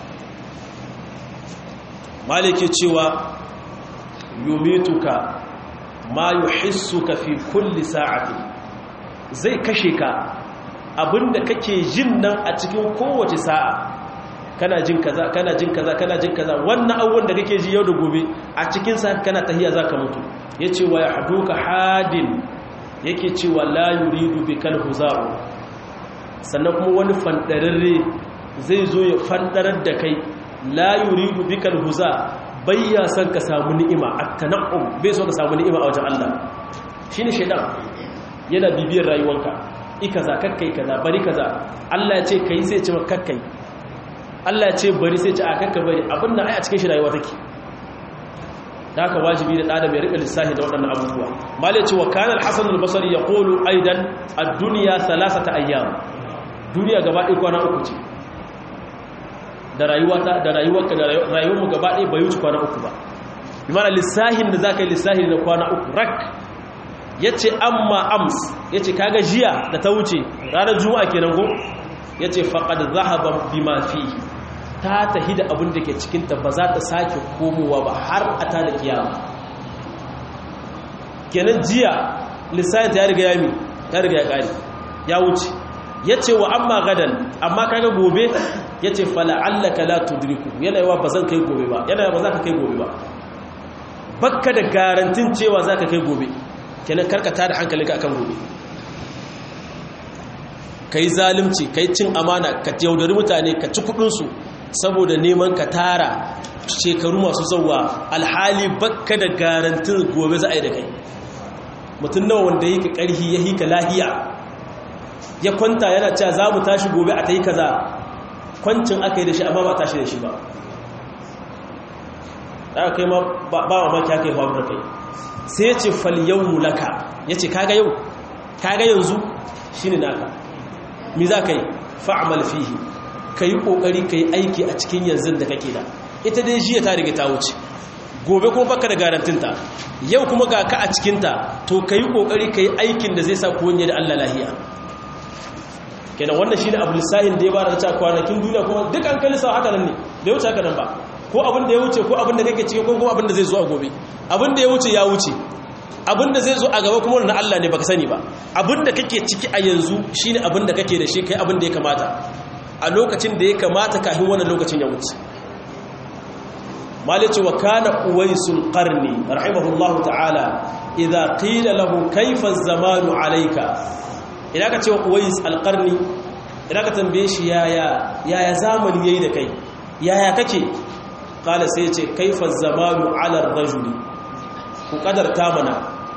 malike cewa yumituka ma yuhissuka fi kulli sa'ati zai kashe ka abinda kake jin nan a cikin kowace sa'a kana jin kaza kana jin kaza kana jin kaza wannan abubuwan da kake ji yau da gobe a cikin sa kana tahiya zaka mutu yace wa yahduka hadin yake cewa la yuridu bikal huza'u sannan kuma wani fandararre zai zo ya fandarar da kai la yuridu bikal huza bayya son ka samu ni'ima at-tana'um bai so ka samu ni'ima a wajen Allah shine shaydan yana bibiyar rayuwanka ikaza kakkai kaza bari kaza Allah ya ce kai sai ya ce maka kakkai Allah ya ce bari sai ya ce a kakka bari abin nan ai a cikin shi rayuwa take da haka wajibi da ɗada mai riƙa lissahi da waɗannan abubuwa malai ce wa kana al-hasan al-basri yaqulu aidan ad-dunya thalathata ayyam duniya gaba ɗaya kwana uku ce da rayuwata da rayuwarka da rayuwarmu gaba ɗaya bai wuce kwana uku ba bi mana lissahin da zaka yi lissahin na kwana uku rak yace amma ams yace kaga jiya da ta wuce ranar juma'a kenan ko yace faqad zahaba bima fihi ta tahi da abin da ke cikinta ba za ta sake komowa ba har a ta da kiyama kenan jiya lissayin ta ya riga yami ya riga ya ƙari ya wuce ya ce wa amma gadan amma kaga gobe ya ce fala'allaka la tudriku yana yawa ba zan kai gobe ba yana yawa ba za ka kai gobe ba bakka da garantin cewa za ka kai gobe kenan karkata da hankalinka akan gobe ka yi zalimci ka yi cin amana ka yaudari mutane ka ci kudinsu saboda neman ka tara shekaru masu zauwa alhali bakka da garantin gobe za a yi da kai mutum nawa wanda yi ka ƙarhi ya hika lahiya ya kwanta yana cewa za mu tashi gobe a ta yi kaza kwancin aka yi da shi amma ba tashi da shi ba aka kai ma ba mamaki aka yi faru da kai sai ya ce fal yau mulaka ya ce kaga yau kaga yanzu shi ne naka mi za ka yi fa'amal fihi ka yi ƙoƙari ka yi aiki a cikin yanzu da kake da ita dai jiya ta riga ta wuce gobe kuma baka da garantinta yau kuma ga ka a cikinta to ka yi ƙoƙari ka yi aikin da zai sa kuwanye da allah lahiya kenan wannan shi ne abu lissahin da ya ba da ta kwanakin duniya kuma duk an kalli sa haka nan ne da ya wuce haka nan ba ko abin da ya wuce ko abin da kake ciki ko kuma abin da zai zo a gobe abin da ya wuce ya wuce abin da zai zo a gaba kuma na Allah ne baka sani ba abin da kake ciki a yanzu shine abin da kake da shi kai abin da ya kamata a lokacin da ya kamata kafin wannan lokacin ya wuce malice wa kana uwaisul qarni rahimahullahu ta'ala idza qila lahu kayfa az-zamanu alayka idan ka ce wa uwais al-qarni idan ka tambaye shi yaya yaya zamani yayi da kai yaya kake kala sai ce kaifa az-zamanu ala ar-rajuli ku kadarta mana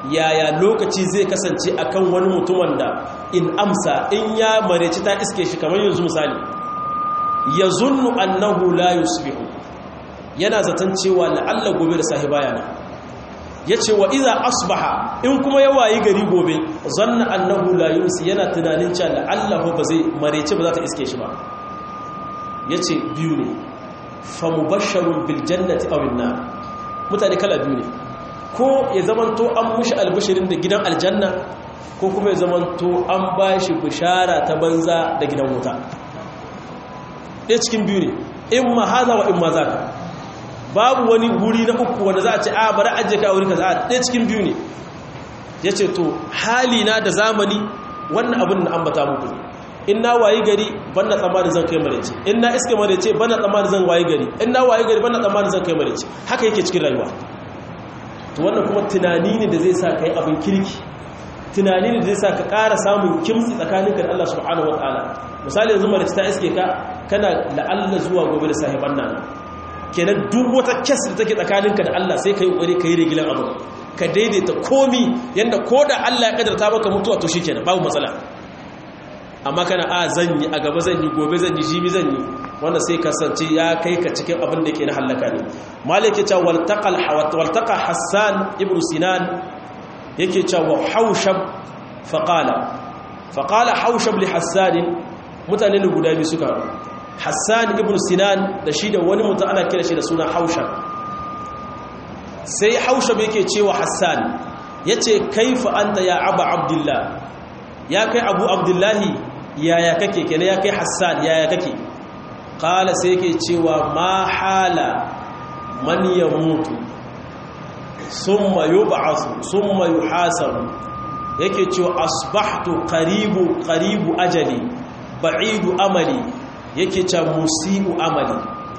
yaya lokaci zai kasance akan wani mutumin da in amsa in ya mareci ta iske shi kamar yanzu misali ya zunnu annahu la yusbihu yana zaton cewa la'alla gobe da sahi bayana ya ce wa iza asbaha in kuma ya wayi gari gobe zanna annahu la yumsi yana tunanin cewa la'alla ba zai mareci ba za ta iske shi ba ya ce biyu ne fa mubashsharun bil jannati aw nar mutane kala biyu ne ko ya zamanto an mushi albishirin da gidan aljanna ko kuma ya zamanto an ba shi bishara ta banza da gidan wuta ɗaya cikin biyu ne in ma haza wa in ma za ka babu wani wuri na uku wanda za a ce a bari ajiye ka a wuri ka za a ɗaya cikin biyu ne ya ce to hali na da zamani wannan abin da ambata muku ne in na wayi gari ban na tsammanin zan kai marece in na iske marece ban na tsammanin zan wayi gari in na wayi gari ban na tsammanin zan kai marece haka yake cikin rayuwa to wannan kuma tunani ne da zai sa ka yi abin kirki tunani ne da zai sa ka ƙara samun kimtsi tsakaninka da Allah subhanahu wa ta'ala misali yanzu marece ta iske ka kana la'alla zuwa gobe da sahiban nan kenan duk wata kes da take tsakaninka da Allah sai ka yi ƙwari ka yi rigilan abu ka daidaita komi yadda ko da Allah ya kadarta maka mutuwa to shi kenan babu matsala amma kana a zan yi a gaba zan yi gobe zan yi jibi zan yi wanda sai kasance ya kai ka cikin abin da ke na hallaka ne malik ya ce waltaka hassan ibn sinan yake ce wa haushab faƙala faƙala haushab li hassanin mutane ne guda biyu suka hassan ibn sinan da shi da wani mutum ana kira shi da suna haushab sai haushab yake cewa hassan ya ce kaifa anta ya aba abdullah ya kai abu abdullahi yaya kake kenan ya kai hassan yaya kake kala sai yake cewa ma hala man ya mutu summa yub'athu summa yuhasabu yake cewa asbahtu qaribu qaribu ajali ba'idu amali yake cewa musiu amali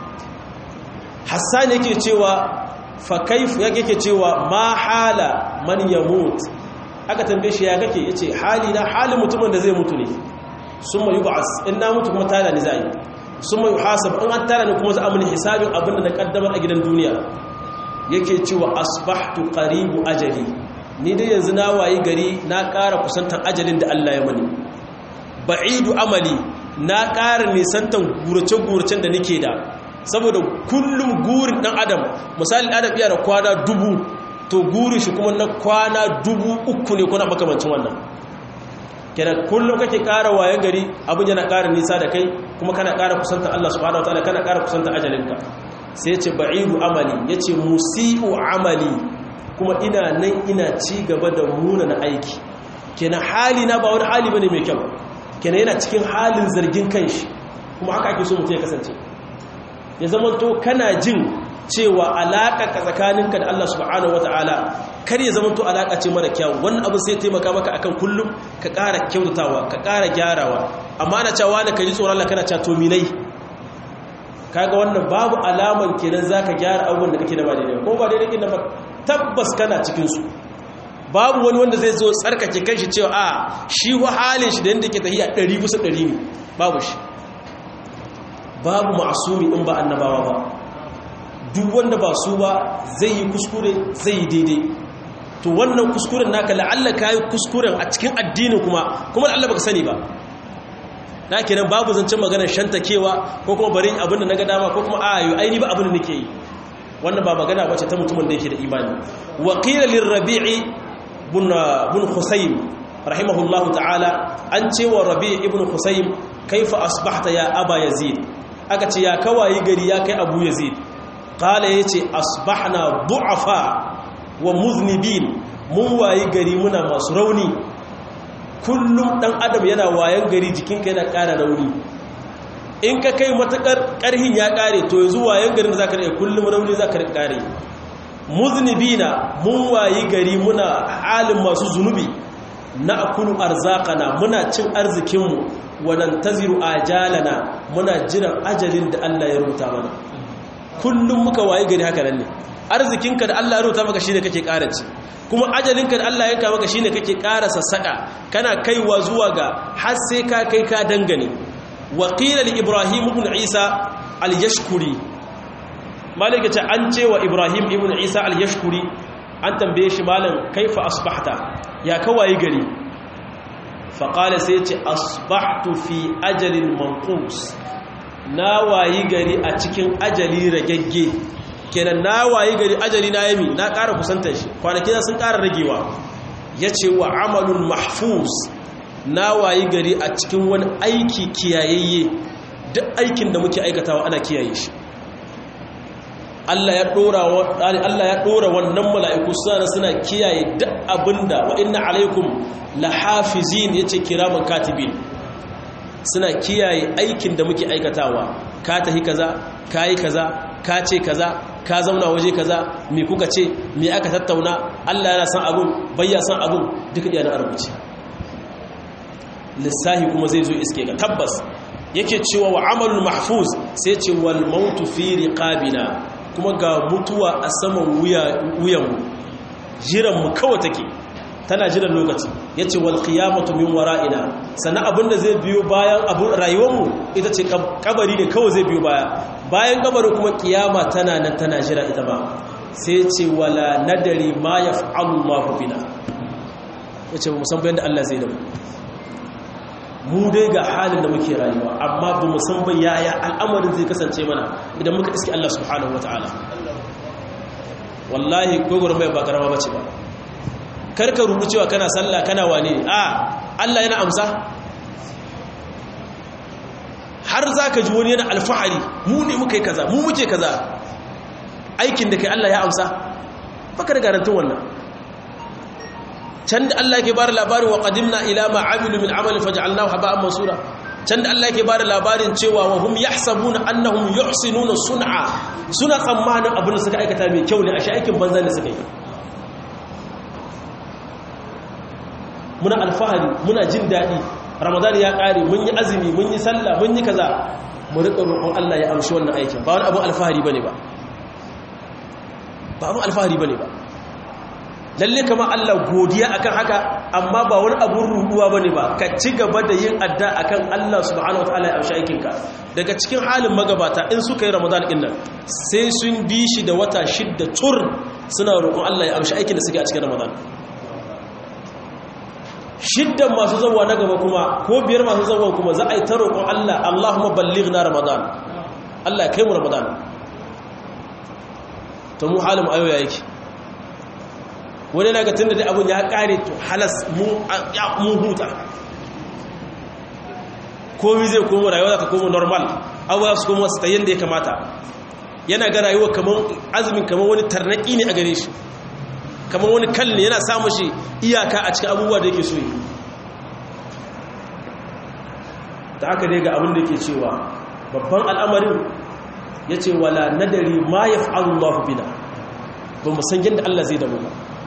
hassan yake cewa fa kaifu yake cewa ma hala man yamut aka tambaye shi ya kake yace hali na halin mutumin da zai mutu ne summa yub'as in na mutu kuma tada ni zai summa yuhasab in an tada ni kuma za a mun hisabin abin da na kaddamar a gidan duniya yake cewa asbahtu qaribu ajali ni dai yanzu na wayi gari na ƙara kusantar ajalin da Allah ya mani ba'idu amali na ƙara nisantan gurace-guracen da nake da saboda kullum gurin ɗan adam misali adam iya da kwana dubu to gurin shi kuma na kwana dubu uku ne kuna makamancin wannan kenan kullum kake ƙara waye gari abin yana ƙara nisa da kai kuma kana ƙara kusanta Allah subhanahu wataala kana ƙara kusanta ajalinka sai ce ba'idu amali yace musi'u amali kuma ina nan ina ci gaba da muna na aiki kenan hali na ba wani hali bane mai kyau kenan yana cikin halin zargin kanshi kuma haka ake so mutum ya kasance ya zama to kana jin cewa alaƙa ka tsakaninka da Allah subhanahu wata'ala kar ya zama to alaƙa ce mara kyau wannan abin sai taimaka maka akan kullum ka ƙara kyautatawa ka ƙara gyarawa amma ana cewa da ka ji tsoron Allah kana cewa to milai kaga wannan babu alaman kenan zaka gyara abubuwan da kake da ba daidai ko ba daidai kin ba tabbas kana cikin su babu wani wanda zai zo tsarkake kanshi cewa a shi wa halin shi da yanda yake tahiya 100 kusa 100 ne babu shi babu ma'asumi in ba annabawa ba duk wanda ba su ba zai yi kuskure zai yi daidai to wannan kuskuren naka la'alla ka yi kuskuren a cikin addinin kuma kuma la'alla baka sani ba na kenan babu zancen maganar shantakewa ko kuma bari abin da na ga dama ko kuma a yi aini ba abin da nake yi wannan ba magana bace ta mutumin da yake da imani wa qila lirrabi'i bin bin husayn rahimahullahu ta'ala an ce wa rabi' ibn husayn kaifa asbahta ya aba yazid aka ce ya kawayi gari ya kai abu yazid qala yace asbahna du'afa wa muznibin mun wayi gari muna masu rauni kullum dan adam yana wayan gari jikinka yana ƙara rauni in ka kai matakar ƙarhin ya ƙare to yanzu wayan garin zaka rike kullum rauni zaka rike ƙare muznibina mun wayi gari muna halin masu zunubi na akulu arzakana muna cin arzikinmu wadan taziru ajalana muna jiran ajalin da Allah ya rubuta mana kullum muka wayi gari haka nan ne arzikinka da Allah ya rubuta maka shine kake karace kuma ajalinka da Allah ya yanka maka shine kake ƙara sassaka kana kaiwa zuwa ga har sai ka kai ka dangane wa qila li ibrahim ibn isa al-yashkuri malaka ta an ce wa ibrahim ibn isa al-yashkuri an tambaye shi malam kaifa asbahta ya kawai gari faƙala sai ce asbahtu fi ajalin manqus na wayi gari a cikin ajali ragegge kenan na wayi gari ajali na yami na ƙara kusantar shi kwanaki sun ƙara ragewa ya ce wa amalun mahfuz na wayi gari a cikin wani aiki kiyayayye duk aikin da muke aikatawa ana kiyaye shi Allah ya ɗora wannan mala'iku suna suna kiyaye duk abinda wa inna alaikum lahafizin yace kiraman katibin suna kiyaye aikin da muke aikatawa ka tahi kaza ka yi kaza ka ce kaza ka zauna waje kaza me kuka ce me aka tattauna Allah yana san abun bayya san abun duka iya na rubuce lissahi kuma zai zo iske ga tabbas yake cewa wa amalul mahfuz sai ce wal mautu fi riqabina kuma ga mutuwa a saman wuyanmu jiranmu kawai take tana jiran lokaci ya ce wal qiyamatu min wara'ina sannan abinda zai biyo bayan abin rayuwarmu ita ce kabari ne kawai zai biyo baya bayan kabari kuma kiyama tana nan tana jira ita ba sai ce wala nadari ma yaf'alu Allahu bina yace ba musan bayan da Allah zai da mu mu dai ga halin da muke rayuwa amma ba mu san ba yaya al'amarin zai kasance mana idan muka iske Allah subhanahu wataala wallahi gogoro mai ba karama bace ba karka rubu cewa kana sallah kana wane a Allah yana amsa har zaka ji wani yana alfahari mu ne muka yi kaza mu muke kaza aikin da kai Allah ya amsa baka da garantin wannan can da Allah ke bada labarin wa qadimna ila ma amilu min amalin faj'alnahu haba'an mansura can da Allah ke bada labarin cewa wa hum yahsabuna annahum yuhsinuna sun'a suna tsammanin abin da suka aikata mai kyau ne a aikin banza ne suka yi muna alfahari muna jin daɗi ramadan ya ƙare mun yi azumi mun yi sallah mun yi kaza mu riƙa roƙon Allah ya amshi wannan aikin ba wani abin alfahari bane ba ba abin alfahari bane ba lalle kama Allah godiya akan haka amma ba wani abun ruduwa bane ba ka ci gaba da yin adda akan Allah subhanahu wataala ya amshi aikinka daga cikin halin magabata in suka yi Ramadan din nan sai sun bi shi da wata shidda tur suna roƙon Allah ya amshi aikin da suke a cikin Ramadan shiddan masu zawwa na gaba kuma ko biyar masu zawwa kuma za a yi ta roƙon Allah Allahumma ballighna Ramadan Allah kai mu Ramadan to mu halin ayo ya yake wani na ga tunda dai abun ya kare to halas mun huta komi zai komo rayuwa za ta komo normal abuwa su komo su ta yadda ya kamata yana ga rayuwa kamar azumin kamar wani tarnaki ne a gare shi kamar wani kalli yana samun shi iyaka a cikin abubuwa da yake so yi ta haka dai ga abin da ke cewa babban al'amarin ya ce wala nadari ma ya fa'alun mafi bina ba mu san yadda Allah zai damu ba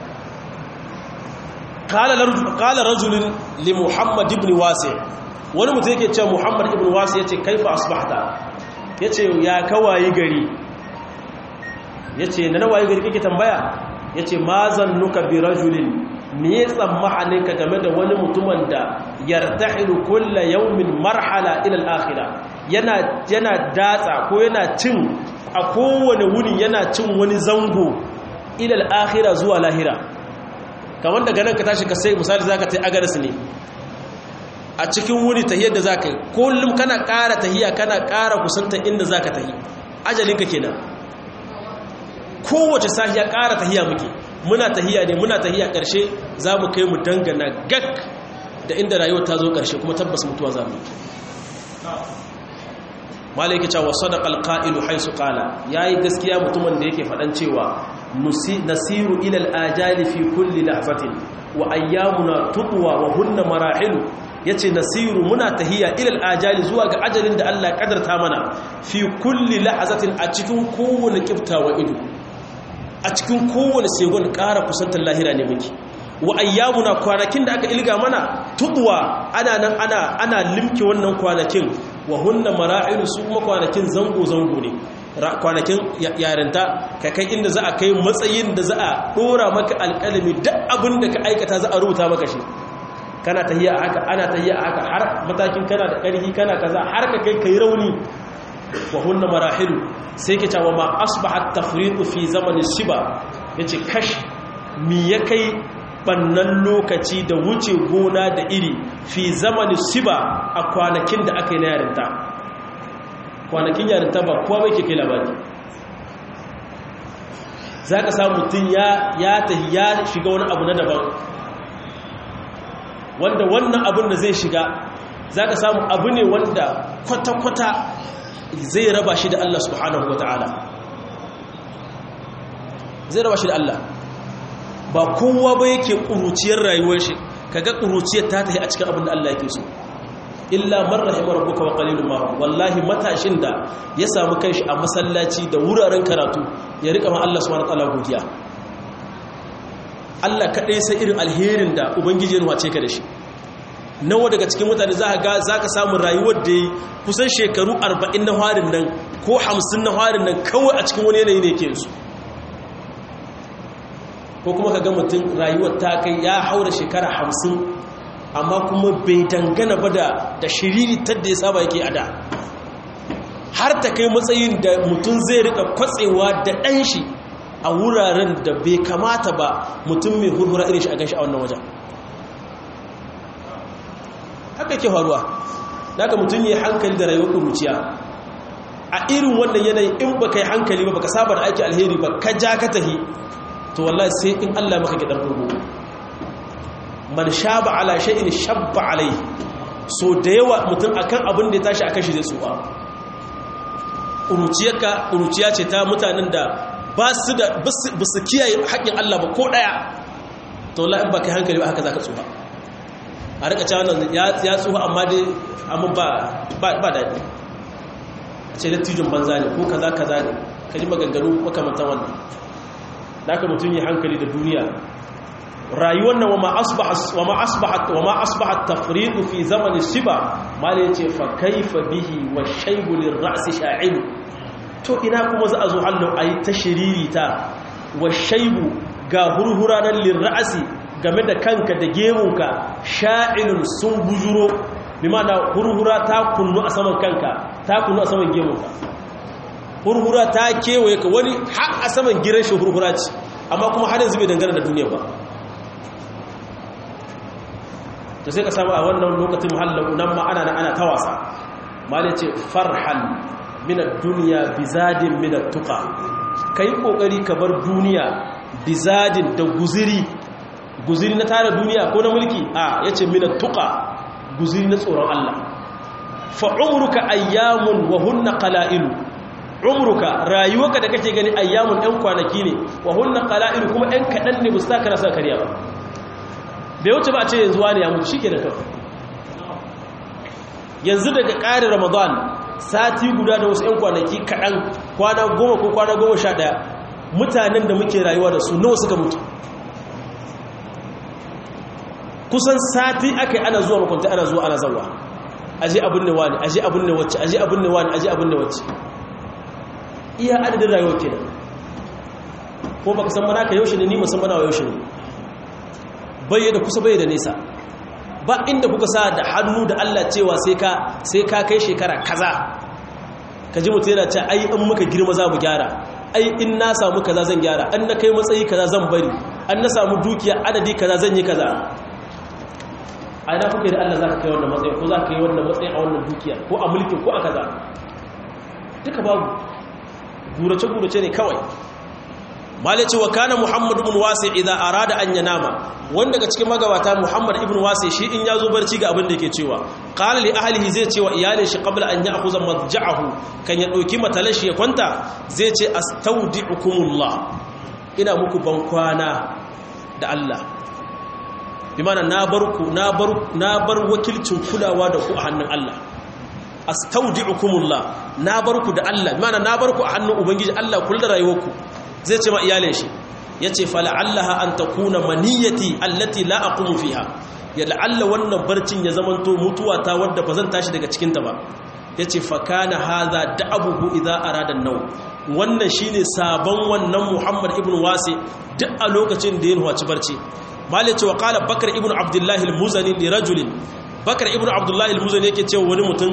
kala rajulun li muhammad ibn wasi wani mutum yake ce muhammad ibn wasi ya ce kaifa asbahta ya ce ya kawayi gari ya ce na nawayi gari kake tambaya ya ce ma zannuka bi rajulin me ya tsammanin ka game da wani mutumin da yartahilu kulla yawmin marhala ila al-akhirah yana yana datsa ko yana cin a kowane wuni yana cin wani zango ila al-akhirah zuwa lahira kamar daga nan ka tashi ka sai misali zaka tai agaris ne a cikin wuni tahiyar da zaka yi kullum kana ƙara tahiya kana ƙara kusanta inda zaka tahi ajalinka kenan kowace sahiya ƙara tahiya muke muna tahiya ne muna tahiya ƙarshe za mu kai mu dangana gak da inda rayuwar ta zo ƙarshe kuma tabbas mutuwa za mu malaiki cewa sadaqa alqa'ilu haisu qala yayi gaskiya mutumin da yake faɗan cewa nasiru ila alajali fi kulli lahzatin wa ayyamuna tutwa wa hunna marahilu yace nasiru muna tahiya ila alajali zuwa ga ajalin da Allah ya kadarta mana fi kulli lahzatin a cikin kowane kiftawa ido a cikin kowane segon ƙara kusantar lahira ne muke wa ayyamuna kwanakin da aka ilga mana tudwa ana nan ana ana limke wannan kwanakin wa hunna mara'ilu su kuma kwanakin zango zango ne kwanakin yarinta ka kai inda za a kai matsayin da za a dora maka alƙalami duk abin da ka aikata za a rubuta maka shi kana tahiya a haka ana tahiya a haka har matakin kana da ƙarfi kana kaza har ka kai kai rauni wa hunna marahilu sai ke cewa ma asbahat tafriqu fi zamanin shiba yace kash mi ya kai bannan lokaci da wuce gona da iri fi zamanin siba a kwanakin da aka yi na yarinta kwanakin yarinta ba kowa bai ke kai labari za ka samu mutum ya tahi ya shiga wani abu na daban wanda wannan abin da zai shiga za ka samu abu ne wanda kwata-kwata zai raba shi da Allah subhanahu wa ta'ala zai raba shi da Allah ba kowa ba yake ƙuruciyar rayuwar shi kaga ƙuruciyar ta tafi a cikin abin da Allah yake so illa man rahima rabbuka wa qalilun ma wallahi matashin da ya samu kanshi a masallaci da wuraren karatu ya rika ma Allah subhanahu wa ta'ala godiya Allah kadai sai irin alherin da ubangiji ya wace ka da shi nawa daga cikin mutane za ka ga za ka samu rayuwar da yi kusan shekaru 40 na harin nan ko 50 na harin nan kawai a cikin wani yanayi ne ke su ko kuma ka ga mutum rayuwar ta kai ya haura shekara 50 amma kuma bai dangana ba da da shiriritar da ya saba yake a da har ta kai matsayin da mutum zai rika kwatsewa da ɗan shi a wuraren da bai kamata ba mutum mai hurhura irin shi a gan shi a wannan wajen haka ke faruwa daga mutum yi hankali da rayuwar ƙuruciya a irin wannan yanayi in ba ka yi hankali ba ka saba da aiki alheri ba ka ja ka tahi to wallahi sai in allah maka gidan rubu man shaba ala shay'in shabba alai so da yawa mutum akan abin da ya tashi akan shi zai tsuwa ƙuruciyarka ƙuruciya ce ta mutanen da ba su da ba su kiyaye haƙƙin Allah ba ko ɗaya to la in ba kai hankali ba haka za ka tsuha a rika cewa nan ya tsuha amma dai amma ba daɗi a ce dattijin banza ne ko kaza kaza ne ka ji maganganu makamantan wannan da aka mutum yi hankali da duniya rayuwar nan wama asbahat wama asbahat tafriqu fi zamanin shiba mala yace fa kaifa bihi wa shaybu lirra's sha'il to ina kuma za a zo hallo ayi tashiririta wa shaybu ga hurhuranan lirra's game da kanka da gemunka sha'ilun sun bujuro bi mana hurhura ta kunnu a saman kanka ta kunnu a saman gemunka hurhura ta kewaye ka wani har a saman giran shi hurhura ce amma kuma har yanzu bai dangana da duniya ba to sai ka samu a wannan lokacin muhallahu nan ma ana ana ta wasa malai ce farhan min ad-dunya bizadin min at-tuqa kai kokari ka bar duniya bizadin da guziri guziri na tare duniya ko na mulki a yace min at-tuqa guziri na tsoron Allah fa umruka ayyamun wa hunna qala'ilu umruka rayuwarka da kake gani ayyamun ɗan kwanaki ne wa hunna qala'ilu kuma ɗan kaɗan ne ba su taka rasa kariya ba bai wuce ba a ce yanzu wani ya mutu shi ke da kafa yanzu daga ƙarin ramadan sati guda da wasu 'yan kwanaki kaɗan kwana goma ko kwana goma sha ɗaya mutanen da muke rayuwa da su nawa suka mutu kusan sati aka yi ana zuwa makwanta ana zuwa ana zawa aje abin ne wani aje abin ne wacce aje abin ne wani aje abin ne wacce iya adadin rayuwa kenan ko baka san mana ka yaushe ne ni musamman wa yaushe ne bai da kusa bai da nesa ba inda kuka sa da hannu da Allah cewa sai ka sai ka kai shekara kaza ka ji mutum yana ce ai in muka girma za mu gyara ai in na samu kaza zan gyara an na kai matsayi kaza zan bari an na samu dukiya adadi kaza zan yi kaza a ina kuka da Allah za ka kai wannan matsayi ko za ka kai wannan matsayi a wannan dukiya ko a mulkin ko a kaza duka babu gurace-gurace ne kawai malice wa kana muhammad ibn wasi idza arada an yanama wanda daga cikin magabata muhammad ibn wasi shi in yazo barci ga abin da yake cewa qala li ahlihi zai ce wa iyalin shi qabla an ya'khudha madja'ahu kan ya dauki matalashi ya kwanta zai ce astaudi'ukumullah ina muku ban kwana da Allah bi mana na bar ku na bar na bar wakilcin kulawa da ku a hannun Allah astaudi'ukumullah na bar ku da Allah bi mana na bar ku a hannun ubangiji Allah kula da rayuwarku zai ce ma iyalin shi ya ce fala'allaha an ta kuna maniyyati allati la'aqumu fiha ya la'alla wannan barcin ya zamanto mutuwa ta wadda ba zan tashi daga cikinta ba ya ce fakana haza da abubu idza arada nau wannan shine sabon wannan muhammad ibn wasi duk a lokacin da ya nuwaci barci mali ce wa qala bakar ibn abdullahi al-muzani li rajulin bakar ibn abdullahi al-muzani yake cewa wani mutum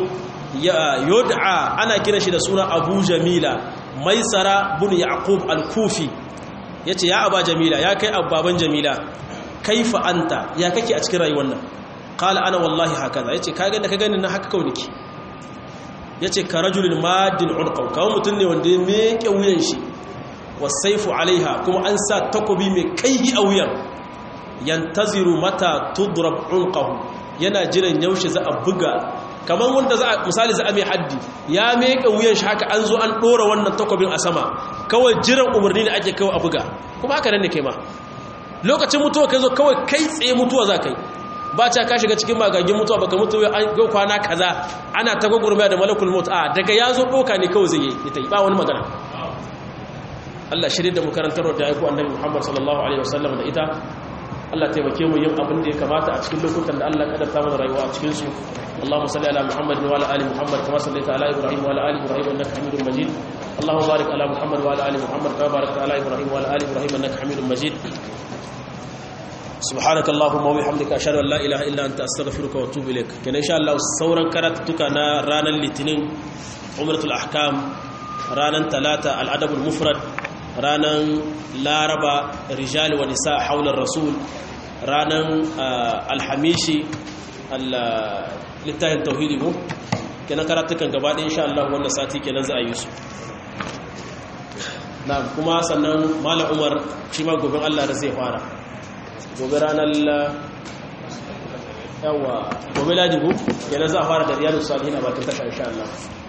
yod'a ana kira shi da suna abu jamila maisara bin yaqub al-kufi yace ya aba jamila ya kai abbaban jamila kaifa anta ya kake a cikin rayuwar nan qala ana wallahi hakaza yace ka ga da ka gani na haka kawai nake yace ka rajulun madin unqaw kawai mutun ne wanda ya meke wuyan shi wasaifu alaiha kuma an sa takobi mai kaihi a wuyan yantaziru mata tudrab unqahu yana jiran yaushe za a buga kamar wanda za a misali za a mai haddi ya meka wuyan shi haka an zo an dora wannan takobin a sama kawai jiran umarni ne ake kawai a buga kuma haka nan ne kai ma lokacin mutuwa kai zo kawai kai tsaye mutuwa za kai ba ta ka shiga cikin magagin mutuwa baka mutu an ga kwana kaza ana ta gwagwarmaya da malakul maut a daga ya zo doka ne kawai zai yi ita ba wani magana Allah shirye da mu karantar da aiko annabi Muhammad sallallahu alaihi wasallam da ita Allah taimake mu yin abin da ya kamata a cikin lokutan da Allah kadarta mana rayuwa a cikin su Allahumma salli ala Muhammad wa ala ali Muhammad kama sallaita ala Ibrahim wa ala ali Ibrahim innaka Hamidum Majid Allahumma barik ala Muhammad wa ala ali Muhammad kama barakta ala Ibrahim wa ala ali Ibrahim innaka Hamidum Majid سبحانك اللهم وبحمدك اشهد ان لا اله الا انت استغفرك واتوب اليك كان ان شاء الله sauran karatuka na ranar litinin umratul ahkam ranar talata al-adab al-mufrad ranar laraba rijal wa nisa haular rasul ranar alhamishi littafin tauhidi mu kenan karatukan gaba ɗaya insha Allah wannan sati kenan za a yi su na kuma sannan malam umar shi ma gobe Allah da zai fara gobe ranar yawa gobe ladibu yana za a fara da riyadu salihin a bakin tasha insha Allah